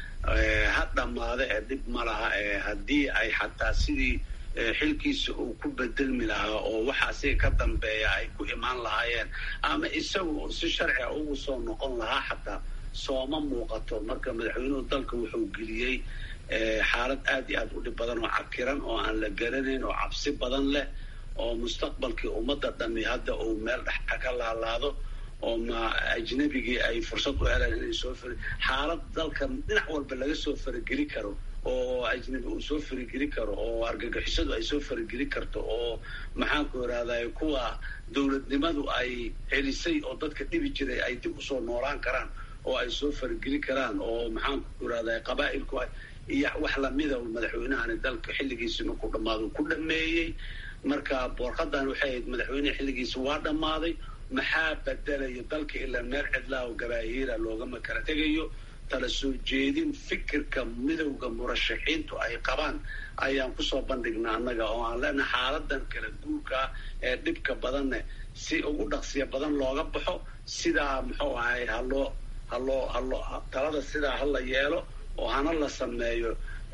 ha dhammaada ee dhib ma laha ee haddii ay xataa sidii xilkiisa uu ku bedelmi lahaa oo waxa asiga ka dambeeya ay ku imaan lahaayeen ama isagu si sharciga ugu soo noqon lahaa xataa sooma muuqato marka madaxweynuhu dalka wuxuu geliyey xaalad aad iyo aad u dhib badan oo cakiran oo aan la garanayn oo cabsi badan leh oo mustaqbalkii ummadda dhami hadda uu meel dhexa ka laalaado oo ma ajnabigii ay fursad u heleen inay soo fari xaalad dalkan dhinac walba laga soo farageli karo oo ajnabi uu soo farageli karo oo argagixisadu ay soo farageli karto oo maxaanku irahday kuwa dowladnimadu ay celisay oo dadka dhibi jiray ay dib usoo noolaan karaan oo ay soo farageli karaan oo maxaanku irahday qabaa'ilku iyo wax lamida madaxweynahani dalka xilligiisi markuu dhammaado ku dhameeyey marka boorqadan waxay ahayd madaxweyneha xilligiisi waa dhammaaday maxaa bedelayo dalka ilaa meel cidlaa oo gabaahiira loogama kala tegayo tala soo jeedin fikirka midowda murashaxiintu ay qabaan ayaan kusoo bandhignaa annaga oo aan leenahay xaaladan kala guurkaa ee dhibka badanne si ugu dhaqsiya badan looga baxo sidaa muxuu ahay haloo haloo haloo talada sidaa hala yeelo oo hana la sameeyo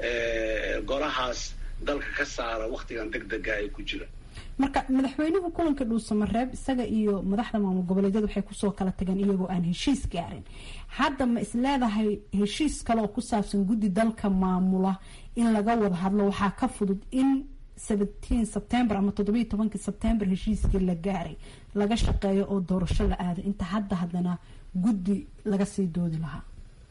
golahaas dalka ka saara waktigan deg dega ay ku jira marka madaxweynuhu kulanka dhuusamareeb isaga iyo madaxda maamul goboleedyada waxay kusoo kala tageen iyagoo aan heshiis gaarin hadda ma is leedahay heshiis kale oo ku saabsan guddi dalka maamula in laga wada hadlo waxaa ka fudud in seventeen september ama toddobiiyo tobankii september heshiiskii la gaaray laga shaqeeyo oo doorasho la aaday inta hadda haddana guddi laga sii doodi lahaa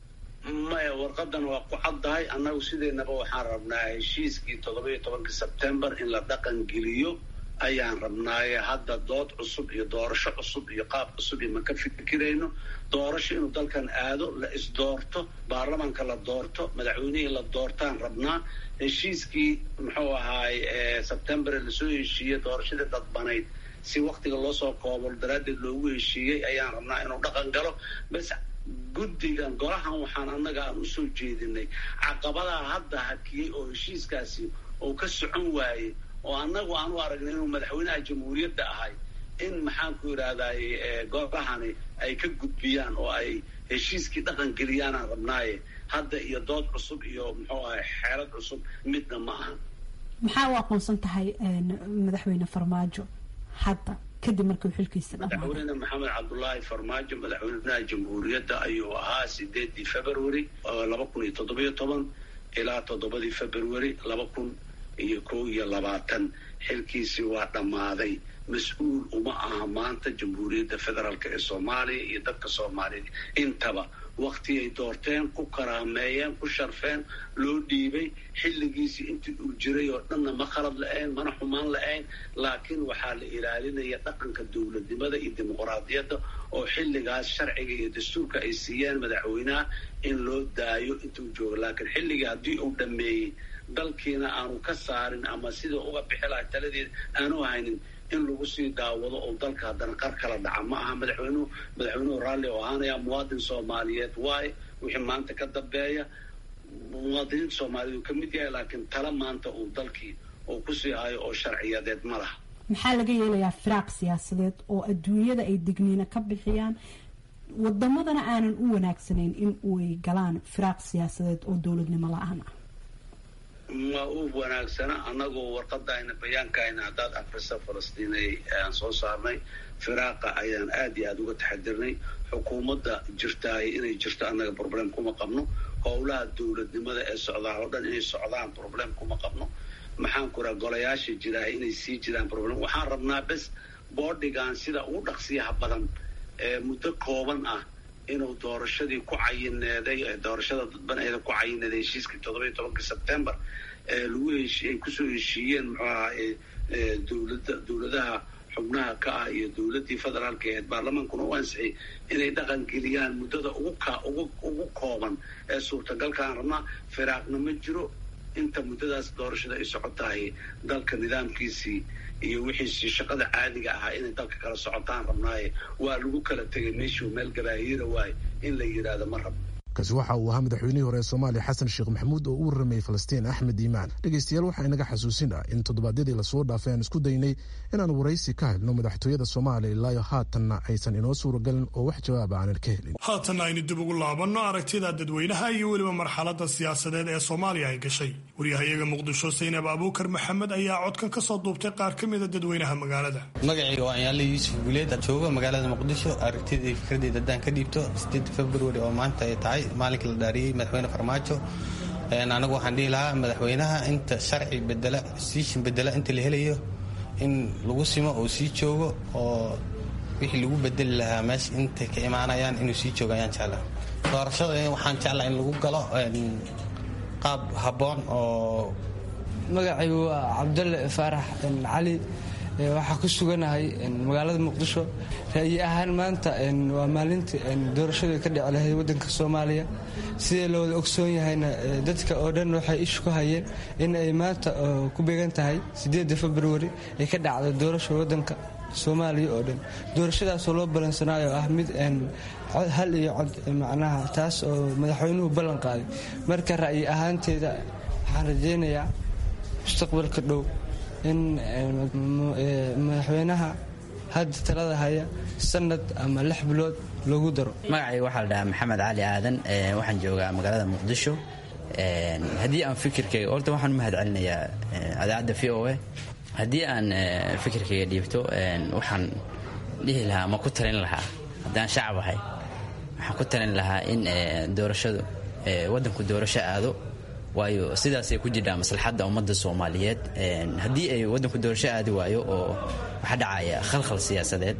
maya warqadan waa ku caddahay annagu sideynaba waxaan rabnaa heshiiskii toddobiiyo tobankii september in la dhaqan geliyo ayaan rabnaaye hadda dood cusub iyo doorasho cusub iyo qaab cusub iyo ma ka fikirayno doorasho inuu dalkan aado la isdoorto baarlamaanka la doorto madaxweynihii la doortaan rabnaa heshiiskii muxuu ahaay sebtembar lasoo heshiiyey doorashadii dadbanayd si waktiga loo soo koobo daraaddeed loogu heshiiyey ayaan rabnaa inuu dhaqan galo bas guddigan golahan waxaan annaga aan usoo jeedinay caqabadaa hadda hakiyey oo heshiiskaasi uu ka socon waayey oo annagu aan u aragnay inuu madaxweynaha jamhuuriyadda ahay in maxaanku yidhaahday golahani ay ka gudbiyaan oo ay heshiiskii dhaqan geliyaanaan rabnaaye hadda iyo dood cusub iyo muxuu ahay xeelad cusub midna ma ahan maxaa u aqoonsan tahay madaxweyne farmaajo hadda kadib markii xilkiisa madaxweyne maxamed cabdulaahi farmaajo madaxweynaha jamhuuriyadda ayuu ahaa sideedii february laba kun iyo toddobiyo toban ilaa toddobadii february laba kun iyo kow iyo labaatan xilkiisii waa dhammaaday mas-uul uma aha maanta jamhuuriyadda federaalk ee soomaaliya iyo dadka soomaaliyeed intaba wakti ay doorteen ku karaameeyeen ku sharfeen loo dhiibay xilligiisii intii uu jiray oo dhanna ma khalad la-ayn mana xumaan la-ayn laakiin waxaa la ilaalinaya dhaqanka dowladnimada iyo dimuqraadiyadda oo xilligaas sharciga iyo dastuurka ay siiyeen madaxweynaha in loo daayo intuu joogo laakiin xilligii haddii uu dhammeeyey dalkiina aanu ka saarin ama sida uga bixi lahay taladeeda aanu haynin in lagu sii daawado oo dalka haddana qar kala dhaca ma aha madaxweynuhu madaxweynuhu raalli oo ahaanaya muwaadin soomaaliyeed waaye wixii maanta ka dambeeya muwaadiniinta soomaaliyeed uu ka mid yahay laakiin tala maanta uu dalkii uu kusii hayo oo sharciyadeed ma laha maxaa laga yeelayaa firaaq siyaasadeed oo adduunyada ay digniina ka bixiyaan wadamadana aanan u wanaagsanayn in uay galaan firaaq siyaasadeed oo dowladnimo la-aan ah ma u wanaagsana annagoo warqadayna bayaankayna haddaad afrisa falastiinay aan soo saarnay firaaqa ayaan aad iyo aada uga taxadirnay xukuumadda jirtaay inay jirto annaga problem kuma qabno howlaha dowladnimada ee socdaa oo dhan inay socdaan problem kuma qabno maxaan ku raha golayaasha jiraay inay sii jiraan problem waxaan rabnaa bes boodhigan sida ugu dhaqsiyaha badan ee muddo kooban ah inuu doorashadii ku cayineeday doorashada dadbaneeda ku cayineeday heshiiskii toddobiyo tobankii sebtembar ee lagu heshi ay kusoo heshiiyeen muxuu ahaa dowlada dowladaha xubnaha ka ah iyo dowladdii federaalka aheed baarlamaankuna u ansixiyay inay dhaqan geliyaan muddada ugu ka ugu ugu kooban ee suurtagalkaan rabnaa firaaqna ma jiro inta muddadaas doorashada ay socotahay dalka nidaamkiisii iyo wixiisii shaqada caadiga ahaa inay dalka kala socotaan rabnaaye waa lagu kala tegay meeshuu meel gabaahiira waaye in la yidhaahdo ma rabo kaasi waxa uu ahaa madaxweynihii hore ee soomaaliya xasan sheekh maxamuud oo u warramayay falastiin axmed iimaan dhegeystayaal waxaa inaga xasuusin ah in toddobaadyadii lasoo dhaafay aan isku daynay inaan waraysi ka helno madaxtooyada soomaaliya ilaayo haatanna aysan inoo suuragalin oo wax jawaaba aanan ka helin haatanna aynu dib ugu laabanno aragtida dadweynaha iyo weliba marxaladda siyaasadeed ee soomaaliya ay gashay waryahayaga muqdisho saynab abuukar maxamed ayaa codkan ka soo duubtay qaar ka mida dadweynaha magaalada magacayga waa anyaale yuusuf guuleed jooga magaalada muqdisho aragtidii fikradeyda haddaan ka dhiibto februari oo maanta ay tahay maalinkii la dhaariyey madaxweyne farmaajo anagu waxaan dhihi lahaa madaxweynaha inta sharci bedela siishin bedela inta la helayo in lagu simo oo sii joogo oo wixii lagu bedeli lahaa meesha intay ka imaanayaan inuu sii joogo ayaan jeclaa doorashada waxaan jeclaa in lagu galo qaab habboon oo magacaygu waa cabdalle faarax cali waxaa ku suganahay magaalada muqdisho ra'yi ahaan maanta waa maalintii doorashadu ka dhici lahayd wadanka soomaaliya sidee looda ogsoon yahayna dadka oo dhan waxay ishu ku hayeen in ay maanta ku beegan tahay sideeda februari ay ka dhacday doorasha wadanka soomaaliya oo dhan doorashadaasoo loo balansanaayo ah mid hal iyo cod macnaha taas oo madaxweynuhu ballan qaaday marka ra'yi ahaanteeda waxaan rajaynayaa mustaqbalka dhow in madaxweynaha hadda talada haya sanad ama lix bilood loogu daro magacayga waxaa la dhahaa maxamed cali aadan waxaan joogaa magaalada muqdisho haddii aan fikirkayga horta waxaan u mahad celinayaa adaacadda v o a haddii aan fikirkayga dhiibto waxaan dhihi lahaa ma ku talin lahaa haddaan shacab ahay waxaan ku talin lahaa in doorashadu waddanku doorasho aado waayo sidaasay ku jirtaa maslaxadda ummadda soomaaliyeed haddii ay waddanku doorasho aadi waayo oo waxaa dhacaya khalkhal siyaasadeed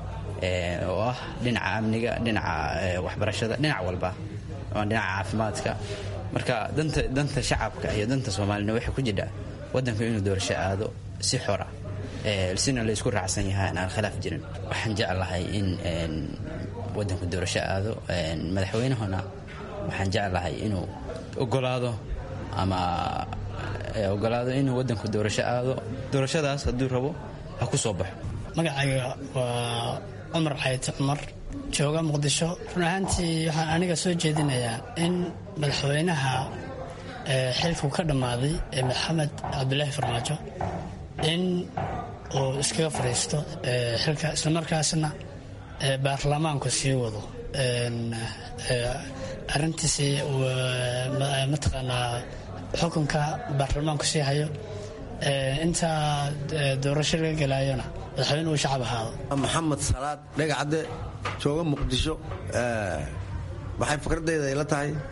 oo ah dhinaca amniga dhinaca waxbarashada dhinac walba dhinaca caafimaadka marka danta shacabka iyo danta soomaalina waxay ku jirtaa waddanku inuu doorasho aado si xora sina laysku raacsan yahay aan khilaaf jirin waxaan jeclahay in waddanku doorasho aado madaxweynahuna waxaan jeclahay inuu ogolaado ama ogolaado inuu waddanku doorasho aado doorashadaas hadduu rabo ha ku soo baxo magacayga waa cumar xayte cumar jooga muqdisho run ahaantii waxaan aniga soo jeedinayaa in madaxweynaha xilku ka dhammaaday ee maxamed cabdulaahi farmaajo in uu iskaga fadhiisto xilka islamarkaasna baarlamaanku sii wado arintiisi mataqaanaa xukunka baarlamaanku sii hayo intaa doorasho laga gelaayona madaxweyne uu shacab ahaado maxamed salaad dhegacadde jooga muqdisho waxay fikradeyda ila tahay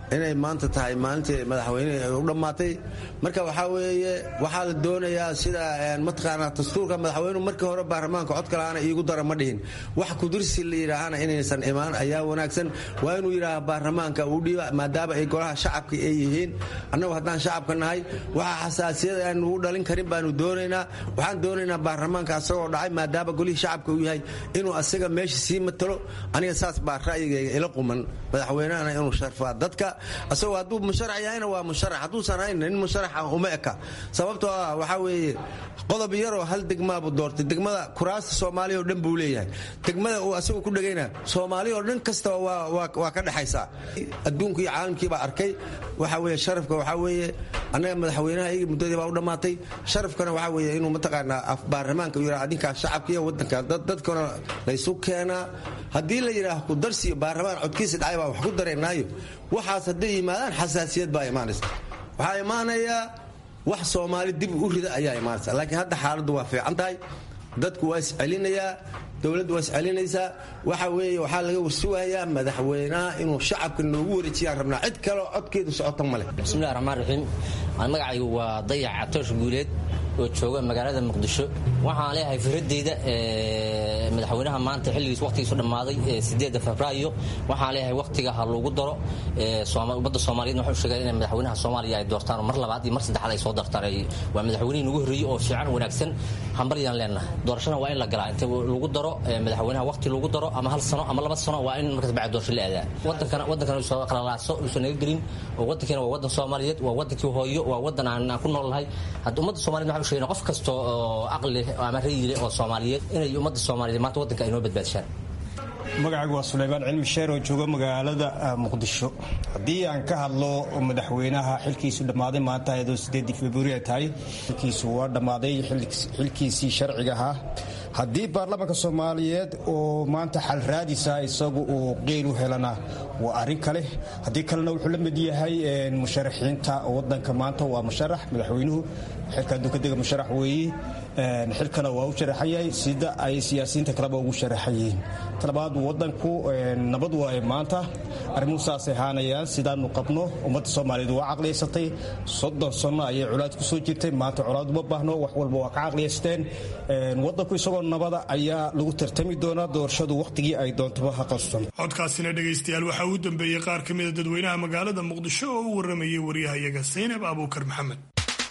inay maanta tahay maalintii madaxweyne u dhammaatay marka waxaa weeye waxaa la doonayaa sida mataqaanaa dastuurka madaxweynuhu markii hore baarlamaanka cod kalaana iigu dara ma dhihin wax kudirsi la yidhaahana inaysan imaan ayaa wanaagsan waa inuu yidhaaha baarlamaanka uu dhiiba maadaama ay golaha shacabka ay yihiin annagu haddaan shacabka nahay waxa xasaasiyada aan ugu dhalin karin baanu doonaynaa waxaan doonaynaa baarlamaanka asagoo dhacay maadaama golihii shacabka uu yahay inuu asaga meesha sii matalo aniga saas baa ra'yigayga ila quman madaxweynahana inuu sharfaa dadka asagoo hadduu musharax yahayna waa musharax hadduusan hayn nin musharaxa uma eka sababtoo ah waxaa weeye qodob yaroo hal degmaabu doortay degmada kuraasta soomaaliya oo dhan buu leeyahay degmada uu asagu ku dhegayna soomaaliya oo dhan kastaba waa ka dhexaysaa adduunku iyo caalamkii baa arkay waxa weeye sharafka waxaa weeye annaga madaxweynaha iyagii muddadii baa u dhammaatay sharafkana waxaa weeye inuu mataqaanaa baarlamaanka uu yidhaha adinkaa shacabka iyo waddanka dadkana laysu keenaa haddii la yidhaaha ku darsiyo baarlamaan codkiisa dhacay baa wax ku dareynaayo waxaas hadday yimaadaan xasaasiyad baa imaanaysa waxaa imaanayaa wax soomaali dib u rida ayaa imaanaysa laakiin hadda xaaladdu waa fiican tahay dadku waa iscelinayaa dowladdu waa iscelinaysaa waxa weeye waxaa laga warsugayaa madaxweynaha inuu shacabka noogu wareejiyaan rabnaa cid kaleo codkeedu socota ma leh bismillahi raxmaan raxiim magacaygu waa dayac catoosh guuleed oo jooga magaalada muqdisho waxaan leeyahay firadeyda madaxweynaha maanta xilligiis waqtigiisu dhammaaday sideedda febraayo waxaan leeyahay waqtiga ha loogu daro ummadda soomaaliyeed waxay u sheegeen in madaxweynaha soomaaliya ay doortaan mar labaad iyo mar saddexaad ay soo dartaan waa madaxweynihii nagu horreeyey oo fiican wanaagsan hambaryaan leenahay doorashana waa in la galaa inta lagu daro madaxweynaha waqti lagu daro ama hal sano ama laba sano waa in markaas bacdi doorasho la aadaa wadankana wadankana soo qalalaaso uusan naga gelin oo wadankeena waa wadan soomaaliyeed waa wadankii hooyo waa wadan aan ku noolnahay hadda ummadda soomaliyeed waxay u sheegeen qof kasta oo aqli ama rayile oo soomaaliyeed inay ummadda soomaaliyeed maanta wadanka ay noo badbaadishaan magacaygu waa sulaymaan cilmi sheer oo jooga magaalada muqdisho haddii aan ka hadlo madaxweynaha xilkiisu dhammaaday maanta ayadoo sideedii februari ay tahay xilkiisu waa dhammaaday xilkiisii sharciga ahaa haddii baarlamaanka soomaaliyeed oo maanta xal raadisa isagu uu qeyl u helana waa arrin kale haddii kalena wuxuu la mid yahay musharaxiinta wadanka maanta waa musharax madaxweynuhu xilka dukadega musharax weeye xilkana waa u sharaxan yahay sida ay siyaasiyiinta kaleba ugu sharaxan yihiin talabaad wadanku nabad waaye maanta arrimuhu saasay ahaanayaan sidaanu qabno ummadda soomaaliyeed waa caqliyaysatay soddon sanno ayay colaad ku soo jirtay maanta colaad uma baahno wax walba waa ka caqliyaysteen wadanku isagoo nabada ayaa lagu tartami doonaa doorashadu wakhtigii ay doontaba ha qabsan codkaasina dhegaystayaal waxaa uu dambeeyey qaar ka mida dadweynaha magaalada muqdisho oo u waramayay waryahayaga saynab abuukar maxamed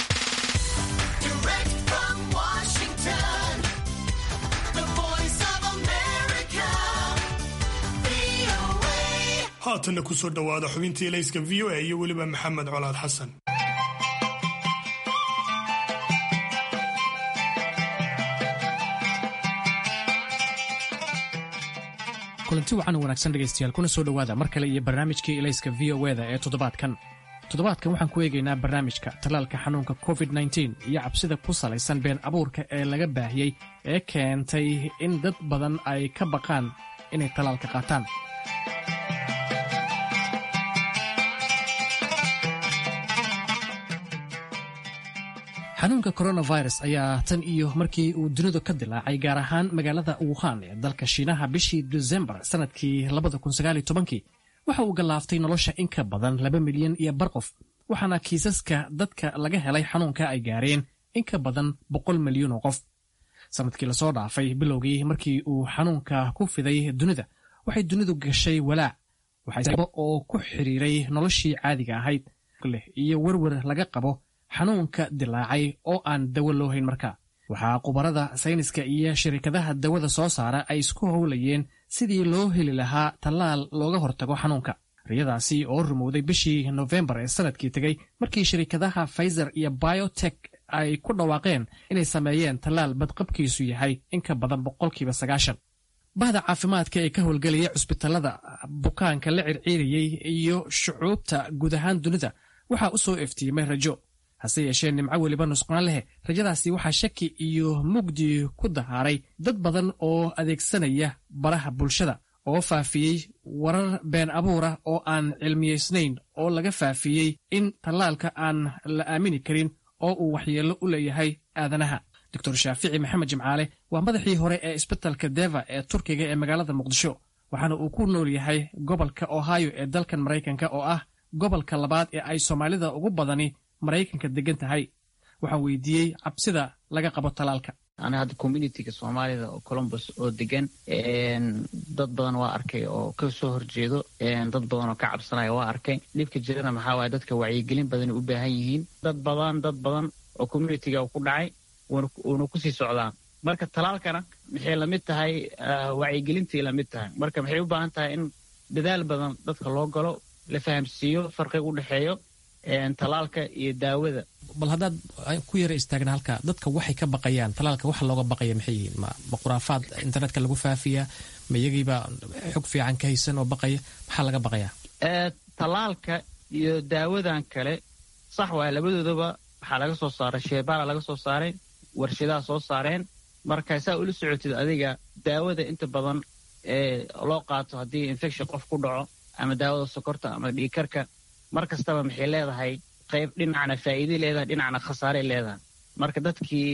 haatanna kusoo dhowaada xubintii layska v o a iyo weliba maxamed colaad xasan kulanti wacan wanaagsan dhegaystayaal kuna soo dhowaada mar kale iyo barnaamijkii ilayska v o eda ee toddobaadkan toddobaadkan waxaan ku eegaynaa barnaamijka tallaalka xanuunka covid nteen iyo cabsida ku salaysan been abuurka ee laga baahiyey ee keentay in dad badan ay ka baqaan inay tallaalka qaataan xanuunka coronavirus ayaa tan iyo markii uu dunidu ka dilaacay gaar ahaan magaalada wuhan ee dalka shiinaha bishii desembar sannadkii waxa uu gallaaftay nolosha in ka badan laba milyan iyo bar qof waxaana kiisaska dadka laga helay xanuunka ay gaareen in ka badan boqol milyan oo qof sannadkii lasoo dhaafay bilowgii markii uu xanuunka ku fiday dunida waxay dunidu gashay walaac oo ku xiriiray noloshii caadiga ahayd leh iyo werwer laga qabo xanuunka dilaacay oo aan dawo loo hayn markaa waxaa khubarada sayniska iyo shirkadaha dawada soo saara ay isku howlayeen sidii loo heli lahaa tallaal looga hortago xanuunka riyadaasi oo rumowday bishii nofembar ee sanadkii tegey markii shirkadaha faizer iyo biotek ay ku dhawaaqeen inay sameeyeen tallaal badqabkiisu yahay in ka badan boqolkiiba sagaashan bahda caafimaadka ee ka howlgelaya cusbitallada bukaanka la circiirayey iyo shucuubta guud ahaan dunida waxaa u soo eftiimay rajo hase yeeshee nimco weliba nusqaan leh rajadaasi waxaa shaki iyo mugdi ku dahaaray dad badan oo adeegsanaya baraha bulshada oo faafiyey warar been abuura oo aan cilmiyaysnayn oo laga faafiyey in tallaalka aan la aamini karin oo uu waxyeello u leeyahay aadanaha doctor shaafici maxamed jimcaale waa madaxii hore ee isbitalka deva ee turkiga ee magaalada muqdisho waxaana uu ku nool yahay gobolka ohio ee dalkan maraykanka oo ah gobolka labaad ee ay soomaalida ugu badani maraykanka degan tahay waxaan weydiiyey cabsida laga qabo talaalka aniga hadda communitiga soomaalida oo colombus oo degan dad badan waa arkay oo ka soo horjeedo dad badan oo ka cabsanaya waa arkay dhibka jirana maxaa waaye dadka wacyigelin badan u baahan yihiin dad badan dad badan oo communitiga ku dhacay uuna kusii socdaa marka talaalkana maxay lamid tahay wacyigelintii lamid tahay marka maxay u baahan tahay in dadaal badan dadka loo galo la fahamsiiyo farqiga u dhexeeyo talaalka iyo daawada bal haddaad ku yara istaagna halka dadka waxay ka baqayaan talaalka waxa looga baqaya maxay yihiin ma khuraafaad internetka lagu faafiyaa ma iyagiiba xog fiican ka haysan oo baqaya maxaa laga baqayaa talaalka iyo daawadan kale sax waaya labadoodaba waxaa laga soo saaray sheebaala laga soo saaray warshadaa soo saareen marka saa ula socotid adiga daawada inta badan ee loo qaato haddii infection qof ku dhaco ama daawada sokorta ama dhiikarka mar kastaba maxay leedahay qayb dhinacna faa'iiday leedahay dhinacna khasaaray leedahay marka dadkii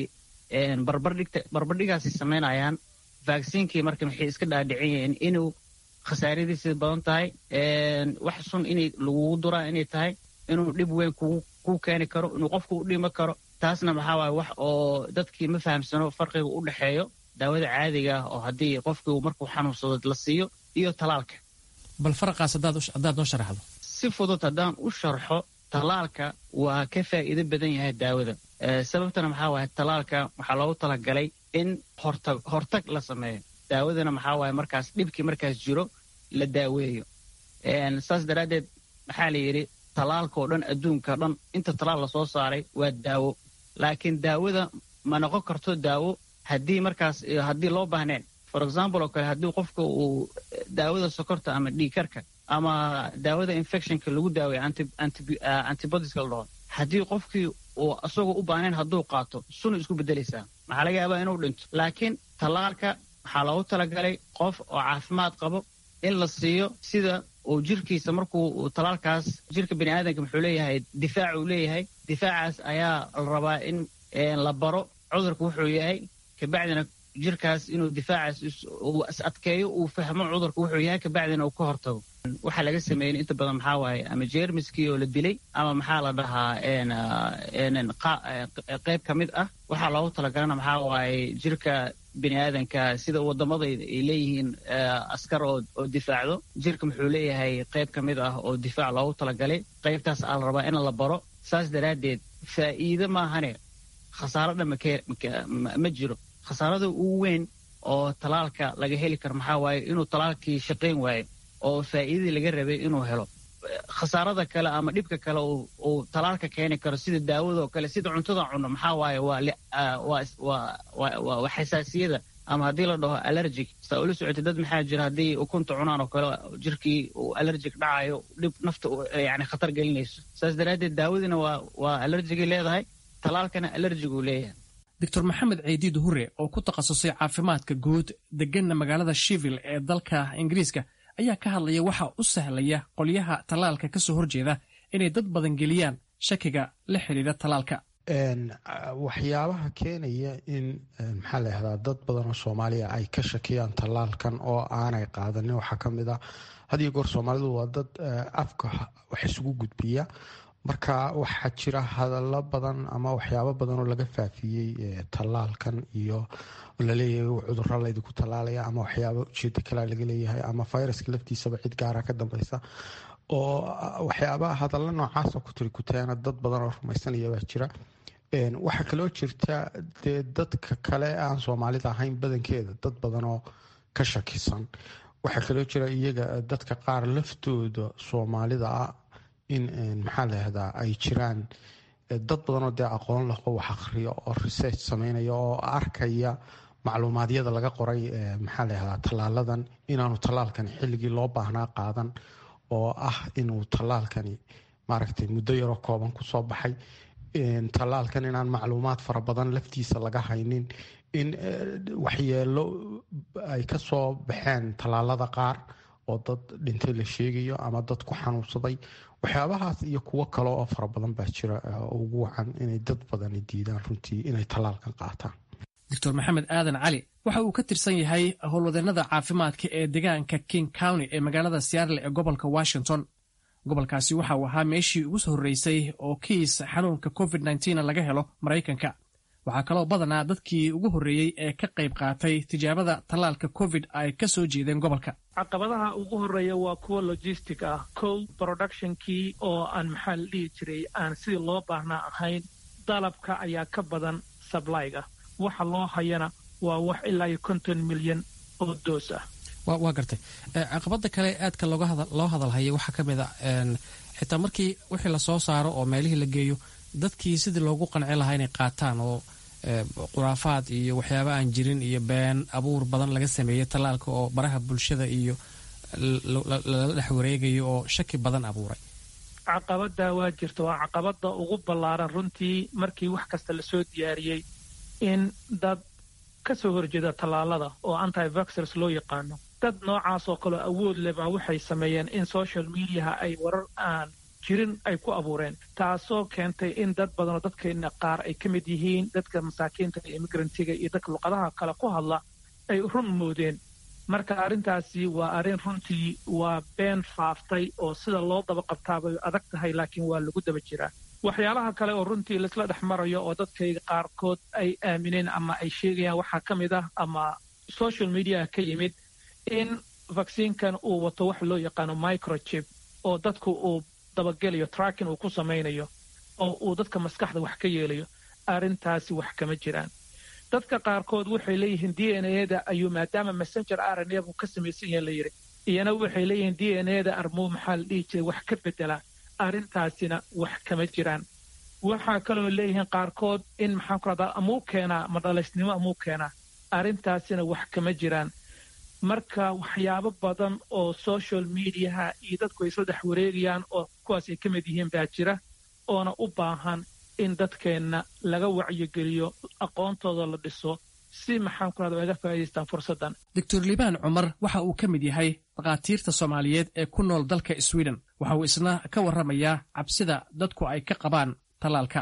barbardhigaasi samaynayaan vaksiinkii marka maxay iska dhaadhicin yihiin inuu khasaaradiisa badan tahay wax sun inay lagugu duraa inay tahay inuu dhib weyn kuu keeni karo inuu qofku u dhimo karo taasna maxaa waaye wax oo dadkii ma fahamsano farqiga u dhexeeyo daawada caadiga ah oo haddii qofkii markuu xanuunsado la siiyo iyo talaalka bal faraqaas haddaad noo sharaxdo si fudud haddaan u sharxo talaalka waa ka faa'iido badan yahay daawada sababtana maxaa waaye talaalka waxaa loogu talagalay in hortag hortag la sameeyo daawadana maxaa waaye markaas dhibkii markaas jiro la daaweeyo saas daraaddeed maxaa la yidhi talaalka oo dhan adduunka dhan inta talaal lasoo saaray waa daawo laakiin daawada ma noqon karto daawo haddii markaas haddii loo baahneen for example oo kale haddii qofka uu daawada sokorta ama dhiikarka ama daawada infectionka lagu daaweeyo antibodiska la dhaho haddii qofkii uu isagoo u baahnayn hadduu qaato sunu isku beddelaysaa maxaa laga yaabaa inuu dhinto laakiin tallaalka waxaa loogu talagalay qof oo caafimaad qabo in la siiyo sida uu jirkiisa markuu talaalkaas jirka bani aadamka muxuu leeyahay difaac uu leeyahay difaacaas ayaa la rabaa in la baro cudurka wuxuu yahay kabacdina jirkaas inuu difaacaas uu is adkeeyo uu fahmo cudurka wuxuu yahay kabacdina uu ka hortago waxaa laga sameeyey inta badan maxaa waaye ama jeermiskii oo la dilay ama maxaa la dhahaa qayb ka mid ah waxaa loogu talagalana maxaa waaye jirka bini aadanka sida wadamada ay leeyihiin askar oo difaacdo jirka muxuu leeyahay qayb ka mid ah oo difaac loogu talagalay qaybtaas aa la rabaa in la baro saas daraaddeed faa'iido maahane khasaaro dhan ma jiro khasaarada ugu weyn oo talaalka laga heli karo maxaa waaye inuu talaalkii shaqayn waayo oo faa'iidadii laga rabay inuu helo khasaarada kale ama dhibka kale uu talaalka keeni karo sida daawadoo kale sida cuntada cunno maxaa waaye waa xasaasiyada ama haddii la dhaho allergic saa ula socotay dad maxaa jira haddii ukunta cunaan oo kale jirkii uu allergic dhacayo dhib nafta yani khatar gelinayso saas daraaddeed daawadina waa waa allergigay leedahay talaalkana allergiguu leeyahay doctor maxamed ceydiid hure oo ku takhasusay caafimaadka guud deganna magaalada shivil ee dalka ingiriiska ayaa ka hadlaya waxa u sahlaya qolyaha tallaalka ka soo horjeeda inay dad badan geliyaan shakiga la xidhiidha tallaalka waxyaabaha keenaya in maxaa la yahdaa dad badan oo soomaaliya ay ka shakiyaan tallaalkan oo aanay qaadanin waxaa ka mid ah hadiyo goor soomaalidu waa dad afka wax isugu gudbiya marka waxaa jira hadallo badan ama waxyaabo badan oo laga faafiyey tallaalkan iyo laleeyahay cuduro laydinku tallaalaya ama waxyaabo ujeedo kalea laga leeyahay ama viruska laftiisaba cid gaara ka dambeysa oo waxyaabaa hadallo noocaasoo ku tiri kuteena dad badan oo rumaysanaya baa jira waxaa kaloo jirta dee dadka kale aan soomaalida ahayn badankeeda dad badan oo ka shakisan waxaa kaloo jira iyaga dadka qaar laftooda soomaalida ah in maxaa layahdaa ay jiraan dad badanoo dee aqoon laho wax akhriya oo research sameynaya oo arkaya macluumaadyada laga qoray maxaa layahdaa tallaaladan inaanu tallaalkani xilligii loo baahnaa qaadan oo ah inuu tallaalkani maaragtay muddo yaroo kooban kusoo baxay tallaalkan inaan macluumaad fara badan laftiisa laga haynin in waxyeelo ay ka soo baxeen tallaalada qaar oo dad dhintay la sheegayo ama dad ku xanuunsaday waxyaabahaas iyo kuwo kale oo fara badan baa jira ugu wacan inay dad badani diidaan runtii inay tallaalkan qaataan doctor maxamed aadan cali waxa uu ka tirsan yahay howlwadeennada caafimaadka ee deegaanka king county ee magaalada seattle ee gobolka washington gobolkaasi waxa uu ahaa meeshii ugu horreysay oo kiis xanuunka covid nneteen laga helo maraykanka waxaa kaloo badanaa dadkii ugu horreeyey ee ka qayb qaatay tijaabada tallaalka covid ay ka soo jeedeen gobolka caqabadaha ugu horreeya waa kuwa logistic ah kow productionkii oo aan maxaa la dhihi jiray aan sidii loo baahnaa ahayn dalabka ayaa ka badan sablyga waxa loo hayana waa wax ilaa iyo konton milyan oo doos ah waa gartay caqabada kale aadka loo hadalhayay waxaa ka mid a xitaa markii wixii lasoo saaro oo meelihii la geeyo dadkii sidii loogu qanci lahaa inay qaataan oo khuraafaad iyo waxyaaba aan jirin iyo been abuur badan laga sameeyey tallaalka oo baraha bulshada iyo lala dhex wareegayo oo shaki badan abuuray caqabada waa jirta waa caqabada ugu ballaaran runtii markii wax kasta lasoo diyaariyey in dad ka soo horjeeda tallaalada oo antivaxers loo yaqaano dad noocaas oo kaleo awood leh baa waxay sameeyeen in social mediaha ay warar aan jirin ay ku abuureen taasoo keentay in dad badanoo dadkeena qaar ay ka mid yihiin dadka masaakiinta iyo imigrantiga iyo dadka luqadaha kale ku hadla ay run moodeen marka arrintaasi waa arrin runtii waa been faaftay oo sida loo daba qabtaabay adag tahay laakiin waa lagu daba jiraa waxyaalaha kale oo runtii laisla dhex marayo oo dadkayga qaarkood ay aamineen ama ay sheegayaan waxaa ka mid ah ama social mediaha ka yimid in vaksiinkan uu wato wax loo yaqaano microchip oo dadku uu dabagelayo tracking uu ku samaynayo oo uu dadka maskaxda wax ka yeelayo arrintaasi wax kama jiraan dadka qaarkood waxay leeyihiin d n a-da ayuu maadaama messenger r n a buu ka samaysan yaha la yidhi iyana waxay leeyihiin d n a-da armuu maxaa la dhihi jiray wax ka bedela arrintaasina wax kama jiraan waxaa kaloo leeyihiin qaarkood in maxaan ku rahdaa amuu keenaa madhalaysnimo amuu keenaa arrintaasina wax kama jiraan marka waxyaabo badan oo social mediaha iyo dadku ay isla dhex wareegayaan oo kuwaas ay ka mid yihiin baa jira oona u baahan in dadkeenna laga wacyigeliyo aqoontooda la dhiso si maxaan ku rahda uga faa'idaystaan fursaddan doctor liibaan cumar waxa uu ka mid yahay dhakhaatiirta soomaaliyeed ee ku nool dalka sweden waxa uu isna ka warramayaa cabsida dadku ay ka qabaan tallaalka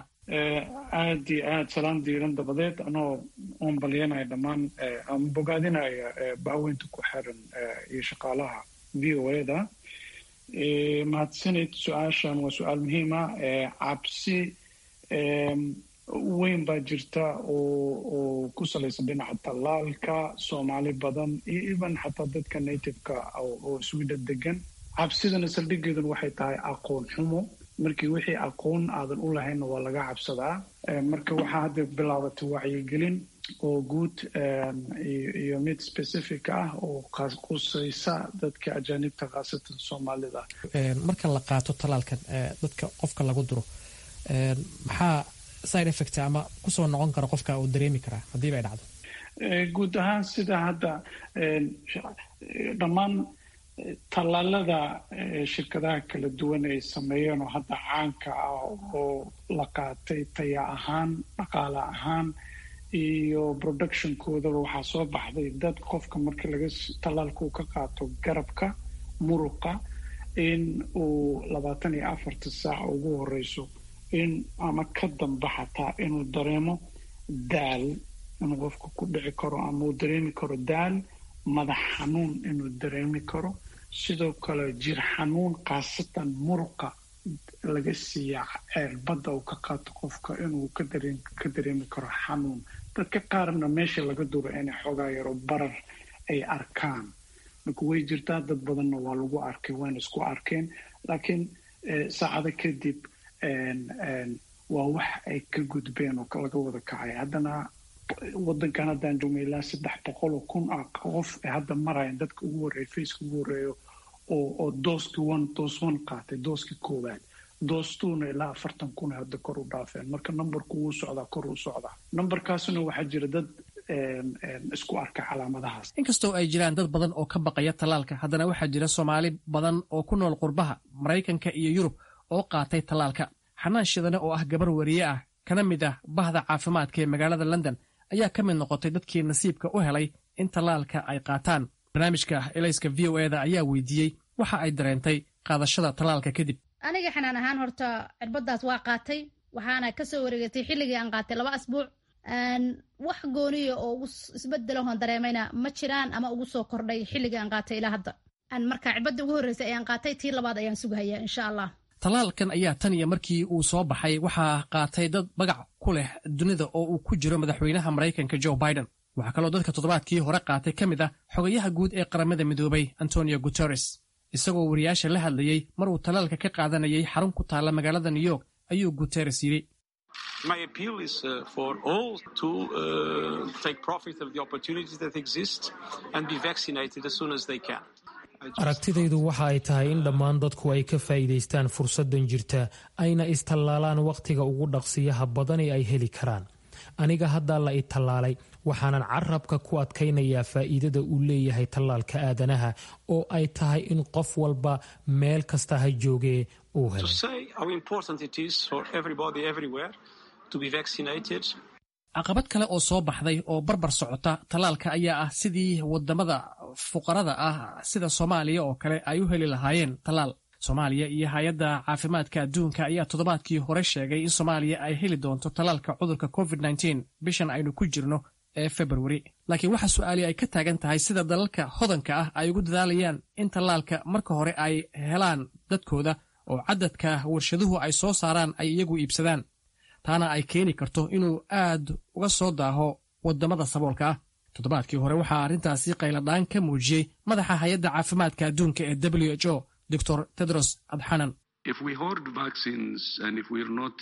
aad iyo aad salaan diiran dabadeed anoo oon balyanaya dhammaan ama bogaadinaya baaweynta ku xiran iyo shaqaalaha v o a da mahadsanid su-aashan waa su-aal muhiima cabsi weyn baa jirta oo ku salaysan dhinaca tallaalka soomaali badan iyo even xataa dadka nativeka oo sweden degan cabsidana saldhigeeduna waxay tahay aqoon xumo markii wixii aqoon aadan u lahaynna waa laga cabsadaa marka waxaa hadda bilaabatay wacyigelin oo guud iyo mid specific ah oo qusaysa dadka ajaanibta khaasatan soomaalida marka la qaato tallaalkan dadka qofka lagu duro maxaa side effect ama kusoo noqon kara qofka uu dareemi karaa haddiiba ay dhacdo guud ahaan sida hadda dhammaan tallaalada shirkadaha kala duwan ay sameeyeen oo hadda caanka ah oo la qaatay taya ahaan dhaqaale ahaan iyo productionkoodaba waxaa soo baxday dad qofka marka laga tallaalka uu ka qaato garabka muruqa in uu labaatan iyo afarta saac ugu horeyso in ama ka damba xataa inuu dareemo daal inuu qofka ku dhici karo ama uu dareemi karo daal madax xanuun inuu dareemi karo sidoo kale jir xanuun khaasatan muruqa laga siiya ceerbadda uu ka qaato qofka inuu ka dareemi karo xanuun dadka qaarna meesha laga duro inay xoogaa yaro barar ay arkaan marka way jirtaa dad badanna waa lagu arkay wayna isku arkeen laakiin saacado kadib waa wax ay ka gudbeen oo laga wada kacay haddana wadankan haddaan joogna ilaa saddex boqol oo kun ah qof ay hadda marayan dadka ugu horreeya faceka ugu horreeyo oo oo dooskii one doos one qaatay dooskii koowaad doostuuna ilaa afartan kun ay hadda kor u dhaafeen marka numberku wuu socdaa kor u socdaa numberkaasuna waxaa jira dad isku arka calaamadahaas inkastoo ay jiraan dad badan oo ka baqaya tallaalka haddana waxaa jira soomaali badan oo ku nool qurbaha maraykanka iyo yurub oo qaatay tallaalka xanaan shidane oo ah gabar wariye ah kana mid ah bahda caafimaadka ee magaalada london ayaa ka mid noqotay dadkii nasiibka u helay in tallaalka ay qaataan barnaamijka elayska v o eda ayaa weydiiyey waxa ay dareentay qaadashada tallaalka kadib aniga xanaan ahaan horta cirbadaas waa qaatay waxaana kasoo wareegatay xilligii aan qaatay laba asbuuc wax gooniya oo ugu isbedelahon dareemayna ma jiraan ama ugu soo kordhay xilligii aan qaatay ilaa hadda markaa cirbadda ugu horreysay ayaan qaatay tii labaad ayaan sugahayaa insha allah tallaalkan ayaa tan iyo markii uu soo baxay waxaa qaatay dad magac ku leh dunida oo uu ku jiro madaxweynaha maraykanka joe biden waxaa kaloo dadka toddobaadkii hore qaatay ka mid ah xogayaha guud ee qaramada midoobay antonio guteres isagoo wariyaasha la hadlayey mar uu tallaalka ka qaadanayay xarun ku taalla magaalada new york ayuu guteres yidhi My appeal is uh, for all to uh, take profit of the opportunities that exist and be vaccinated as soon as they can. aragtidaydu waxa ay tahay in dhammaan dadku ay ka faa'iidaystaan fursaddan jirta ayna istallaalaan wakhtiga ugu dhaqsiyaha badan ee ay heli karaan aniga haddaa la i tallaalay waxaanan carabka ku adkaynayaa faa'iidada uu leeyahay tallaalka aadanaha oo ay tahay in qof walba meel kasta ha joogee uu To helo say how important it is for everybody everywhere to be vaccinated caqabad kale oo soo baxday oo barbar socota tallaalka ayaa ah sidii wadamada fuqarada ah sida soomaaliya oo kale ay u heli lahaayeen tallaal soomaaliya iyo hay-adda caafimaadka adduunka ayaa toddobaadkii hore sheegay in soomaaliya ay heli doonto tallaalka cudurka covid bishan aynu ku jirno ee februari laakiin waxa su-aali ay ka taagan tahay sida dalalka hodanka ah ay ugu dadaalayaan in tallaalka marka hore ay helaan dadkooda oo cadadka warshaduhu ay soo saaraan ay iyagu iibsadaan taana ay keeni karto inuu aad uga soo daaho wadamada saboolka ah toddobaadkii hore waxaa arrintaasi qayladhaan ka muujiyey madaxa hay-adda caafimaadka adduunka ee w h o dor tedros adxanan If we hoard vaccines and if we're not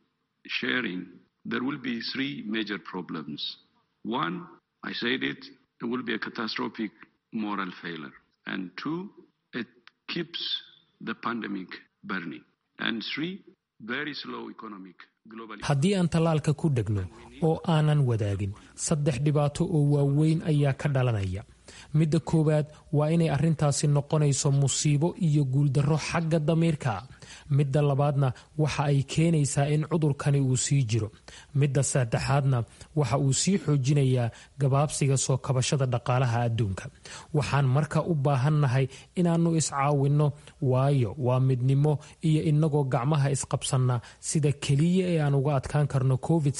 sharing, there will be three major problems. One, I said it, it will be a catastrophic moral failure. And two, it keeps the pandemic burning. And three, very slow economic global haddii aan tallaalka ku dhegno oo aanan wadaagin saddex dhibaato oo waaweyn ayaa ka dhalanaya midda koowaad waa inay arrintaasi noqonayso musiibo iyo guuldarro xagga damiirka ah midda labaadna waxa ay keenaysaa in cudurkani uu sii jiro midda saddexaadna waxa uu sii xoojinayaa gabaabsiga soo kabashada dhaqaalaha adduunka waxaan marka u baahannahay inaannu iscaawinno waayo waa midnimo iyo innagoo gacmaha isqabsanna sida keliya ee aan uga adkaan karno covid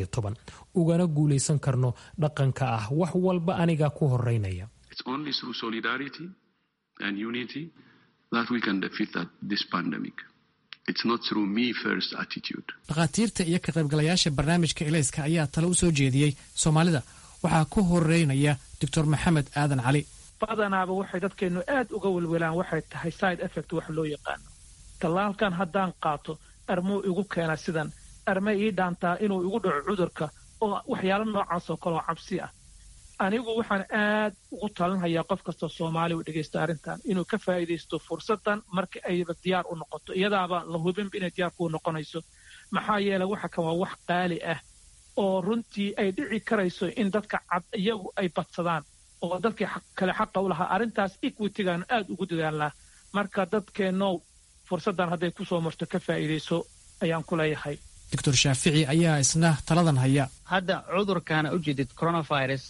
ugana guulaysan karno dhaqanka ah wax walba aniga ku horeynaya It's only through solidarity and unity that we can defeat that, this pandemic. It's not through me first attitude. dhakhaatiirta iyo ka qaybgalayaasha barnaamijka elayska ayaa tale u soo jeediyey soomaalida waxaa ku horeynaya doctor maxamed aadan cali badanaaba waxay dadkeennu aad uga welwelaan waxay tahay side effect wax loo yaqaano tallaalkan haddaan qaato armuu igu keena sidan arme ii dhaantaa inuu igu dhaco cudurka oo waxyaalo noocaas oo kaleoo cabsi ah anigu waxaan aad ugu talinhayaa qof kastoo soomaali u dhegaysta arrintan inuu ka faa'iidaysto fursaddan marka ayba diyaar u noqoto iyadaaba la hubinba inay diyaar kuu noqonayso maxaa yeelay waxa kan waa wax qaali ah oo runtii ay dhici karayso in dadka cad iyagu ay badsadaan oo dadkii kale xaqa u lahaa arrintaas equitygaan aad ugu dadaalnaa marka dadkeennow fursaddan hadday ku soo marto ka faa'iidayso ayaan ku leeyahay doctor shaafici ayaa isna taladan haya hadda cudurkaana u jeedid coronavirus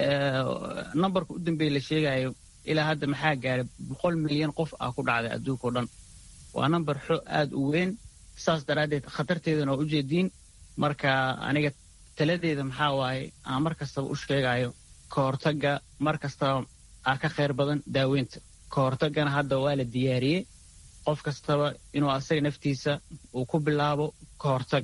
nambarka u dambeeya la sheegayo ilaa hadda maxaa gaaray boqol milyan qof ah ku dhacday adduunka o dhan waa nambar xo aad u weyn saas daraaddeed khatarteedana waa u jeediin marka aniga taladeeda maxaa waaye aan mar kastaba u sheegayo ka hortagga mar kastaba aa ka khayr badan daaweynta ka hortaggana hadda waa la diyaariyey qof kastaba inuu asaga naftiisa uu ku bilaabo ka hortag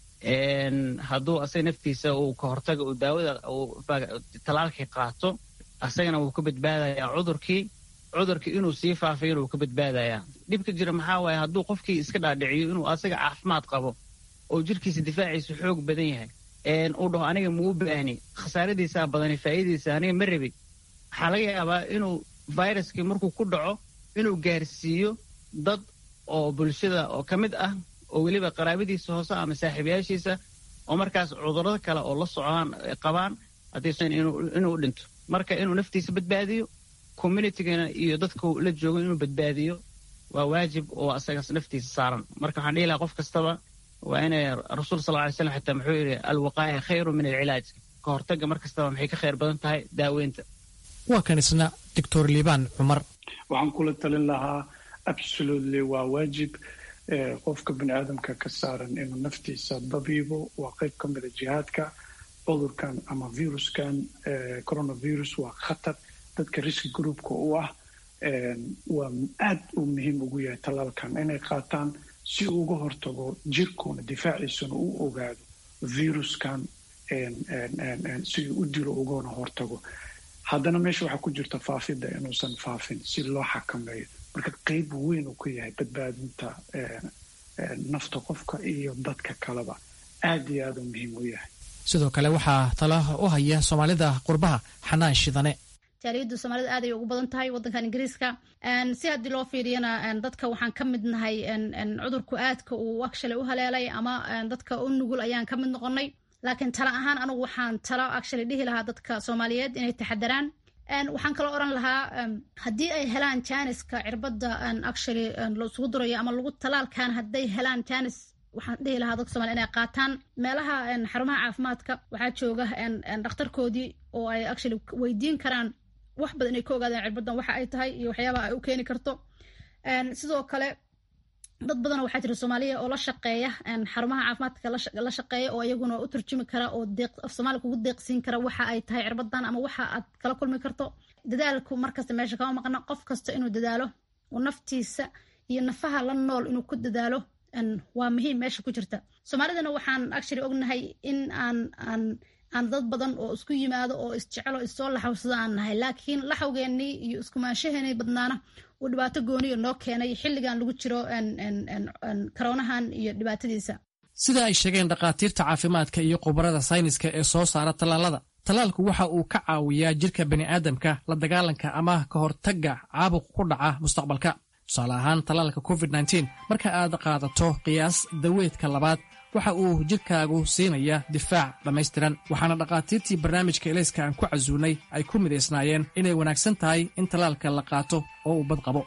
hadduu asaga naftiisa uu ka hortaga uu daawada talaalkii qaato asagana wuu ka badbaadayaa cudurkii cudurkii inuu sii faafayana wuu ka badbaadayaa dhibka jira maxaa waaye hadduu qofkii iska dhaadhiciyo inuu asaga caafimaad qabo oo jirkiisa difaaciisa xoog badan yahay uu dhaho aniga muu baahni khasaaradiisaa badani faa'iidadiisa aniga ma rabi waxaa laga yaabaa inuu viruskii markuu ku dhaco inuu gaarsiiyo dad oo bulshada oo ka mid ah oo weliba qaraabadiisa hoose ama saaxiibayaashiisa oo markaas cudurrada kale oo la socdaan qabaan haddaysan inuu dhinto marka inuu naftiisa badbaadiyo communitygana iyo dadka la joogo inuu badbaadiyo waa waajib oo asagaas naftiisa saaran marka waxaan dhihi lahaa qof kastaba waa inay rasuul sal ly slam xitaa muxuu yidhi alwaqaaya khayru min alcilaaj ka hortagga mar kastaba maxay ka khayr badan tahay daaweynta waa kan isna doctor liibaan cumar waxaan kula talin lahaa absolutely waa waajib qofka bini aadamka ka saaran inuu naftiisa dabiibo waa qayb ka mida jihaadka cudurkan ama viruskan coronavirus waa khatar dadka riski groupka u ah waa aad uu muhiim ugu yahay tallaalkan inay qaataan si uu uga hortago jirkuuna difaaciisuna u ogaado viruskan si uu u dilo ugana hortago haddana meesha waxaa ku jirta faafidda inuusan faafin si loo xakameeyo marka qeyb weyn uu ka yahay badbaadinta nafta qofka iyo dadka kaleba aad iyo aad uu muhiim u yahay sidoo kale waxaa tala u haya soomaalida qurbaha xanaan shidane jaaliyadda soomaalida aad ay ugu badan tahay waddankan ingiriiska si haddii loo fiiriyana dadka waxaan ka mid nahay cudurku aadka uu actually u haleelay ama dadka u nugul ayaan ka mid noqonay laakiin tala ahaan anigu waxaan talo actually dhihi lahaa dadka soomaaliyeed inay taxadaraan waxaan kaloo oran lahaa haddii ay helaan janiska cirbadda actually laisugu durayo ama lagu talaalkan hadday helaan janis waxaan dhihi lahaa dadka somalia inay qaataan meelaha xarumaha caafimaadka waxaa jooga dhakhtarkoodii oo ay actually weydiin karaan wax badan inay ka ogaadaan cirbaddan waxa ay tahay iyo waxyaabaha ay u keeni karto sidoo kale dad badanoo waxaa jira soomaaliya oo la shaqeeya xarumaha caafimaadka la shaqeeya oo iyaguna u turjumi kara oo af soomaaliya kugu deeqsiin kara waxa ay tahay cirbadan ama waxa aad kala kulmi karto dadaalku markasta meesha kama maqna qof kasta inuu dadaalo oo naftiisa iyo nafaha la nool inuu ku dadaalo waa muhiim meesha ku jirta soomaalidana waxaan actually ognahay in aan aan aan dad badan oo isku yimaado oo isjecelo issoo laxawsada aan nahay laakiin laxawgeennii iyo iskumaanshaheenii badnaana uu dhibaato gooniyo noo keenay xilligan lagu jiro karoonahan iyo dhibaatadiisa sida ay sheegeen dhakhaatiirta caafimaadka iyo khubarada sayniska ee soo saara tallaalada tallaalku waxa uu ka caawiyaa jirka bani'aadamka la dagaalanka ama ka hortagga caabuq ku dhaca mustaqbalka tusaale ahaan tallaalka covid nteen marka aad qaadato qiyaas daweedka labaad waxa uu jidhkaagu siinaya difaac dhammaystiran waxaana dhakhaatiirtii barnaamijka elayska aan ku casuunay ay ku midaysnaayeen inay wanaagsan tahay in tallaalka la qaato oo uu bad qabo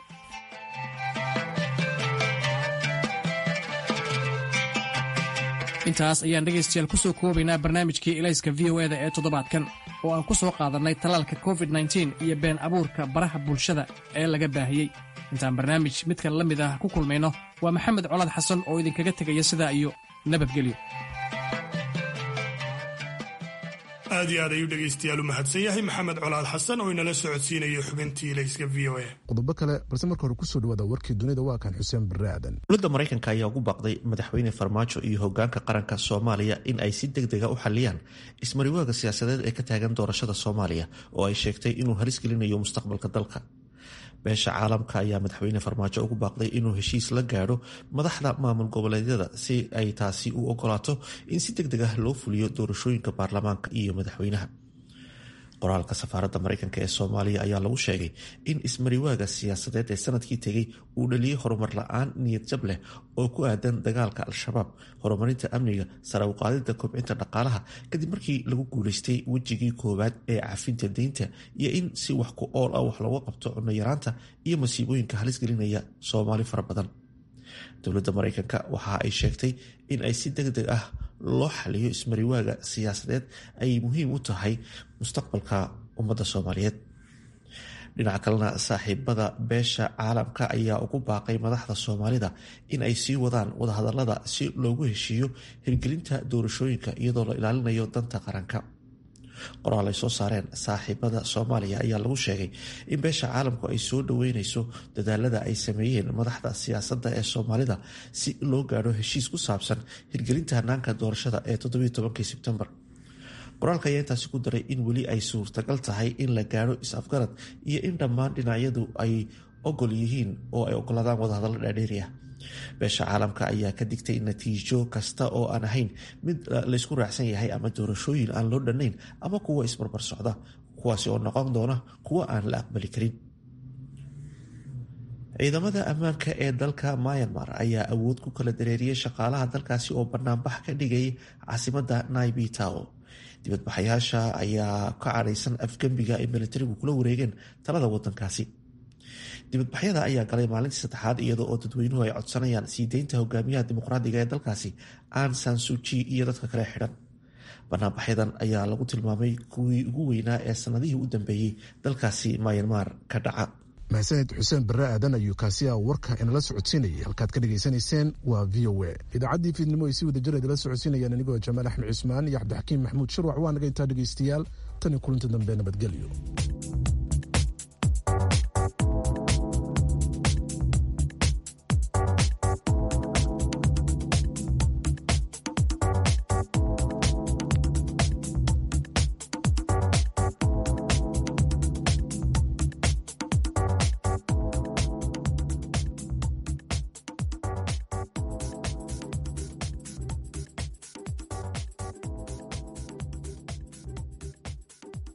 intaas ayaan dhegaystayaal ku soo koobaynaa barnaamijkii elayska v o eda ee toddobaadkan oo aan ku soo qaadannay tallaalka covid nteen iyo been abuurka baraha bulshada ee laga baahiyey intaan barnaamij midkan la mid ah ku kulmayno waa maxamed colaad xasan oo idinkaga tegaya sidaa iyo nabadgelyo aad iyo aad ayuu dhegaystayaal u mahadsan yahay maxamed colaad xasan oo inala socodsiinaya xubintii layska v o a qodobo kale balse marka hore kusoo dhawaada warkii dunida waa kan xuseen barre aadan dowladda maraykanka ayaa ugu baaqday madaxweyne farmaajo iyo hogaanka qaranka soomaaliya in ay si deg dega u xaliyaan ismariwaaga siyaasadeed ee ka taagan doorashada soomaaliya oo ay sheegtay inuu halis gelinayo mustaqbalka dalka beesha caalamka ayaa madaxweyne farmaajo ugu baaqday inuu heshiis la gaadho madaxda maamul goboleedyada si ay taasi u ogolaato in si deg deg ah loo fuliyo doorashooyinka baarlamaanka iyo madaxweynaha qoraalka safaaradda maraykanka ee soomaaliya ayaa lagu sheegay in ismariwaaga siyaasadeed ee sanadkii tegay uu dhaliyey horumar la-aan niyad jab leh oo ku aadan dagaalka al-shabaab horumarinta amniga sare uqaadida kobcinta dhaqaalaha kadib markii lagu guuleystay wejigii koowaad ee cafinta deynta iyo in si wax ku ool ah wax looga qabto cunno yaraanta iyo masiibooyinka halis gelinaya soomaali fara badan dowladda maraykanka waxa ay sheegtay in ay si deg deg ah loo xaliyo ismariwaaga siyaasadeed ay muhiim u tahay mustaqbalka ummadda soomaaliyeed dhinaca kalena saaxiibada beesha caalamka ayaa ugu baaqay madaxda soomaalida in ay sii wadaan wadahadalada si loogu heshiiyo hirgelinta doorashooyinka iyadoo la ilaalinayo danta qaranka qoraal ay soo saareen saaxiibada soomaaliya ayaa lagu sheegay in beesha caalamku ay soo dhaweyneyso dadaalada ay sameeyeen madaxda siyaasadda ee soomaalida si loo gaadho heshiis ku saabsan hirgelinta hanaanka doorashada ee todobiitobankii sebtembar qoraalka ayaa intaasi ku daray in weli ay suurtagal tahay in la gaadho is-afgarad iyo in dhammaan dhinacyadu ay ogol yihiin oo ay ogolaadaan wadahadallo dhaadheeri ah beesha caalamka ayaa ka digtay natiijo kasta oo aan ahayn mid laysku raacsan yahay ama doorashooyin aan loo dhannayn ama kuwa isbarbar socda kuwaasi oo noqon doona kuwa aan la aqbali karin ciidamada ammaanka ee dalka myanmar ayaa awood ku kala dareeriyey shaqaalaha dalkaasi oo banaanbax ka dhigay caasimada naibi tao dibadbaxayaasha ayaa ka cadhaysan afgembiga ay militarigu kula wareegeen talada wadankaasi dibadbaxyada ayaa galay maalintii saddexaad iyadoo oo dadweynuhu ay codsanayaan sii deynta hogaamiyaha dimuqraadiga ee dalkaasi an sansuji iyo dadka kale xidhan banaanbaxyadan ayaa lagu tilmaamay kuwii ugu weynaa ee sanadihii u dambeeyey dalkaasi myanmar ka dhaca mahadsaned xuseen barre aadan ayuu kaasi a warka inala socodsiinayay halkaad ka dhegaysanayseen waa v o a idaacaddii fiidnimo ay si wada jir idala socodsiinayaan anigoo jamaal axmed cusmaan iyo cabdixakiim maxamuud shirwac waa naga intaa dhegaystayaal tan iyo kulanti dambe nabadgelyo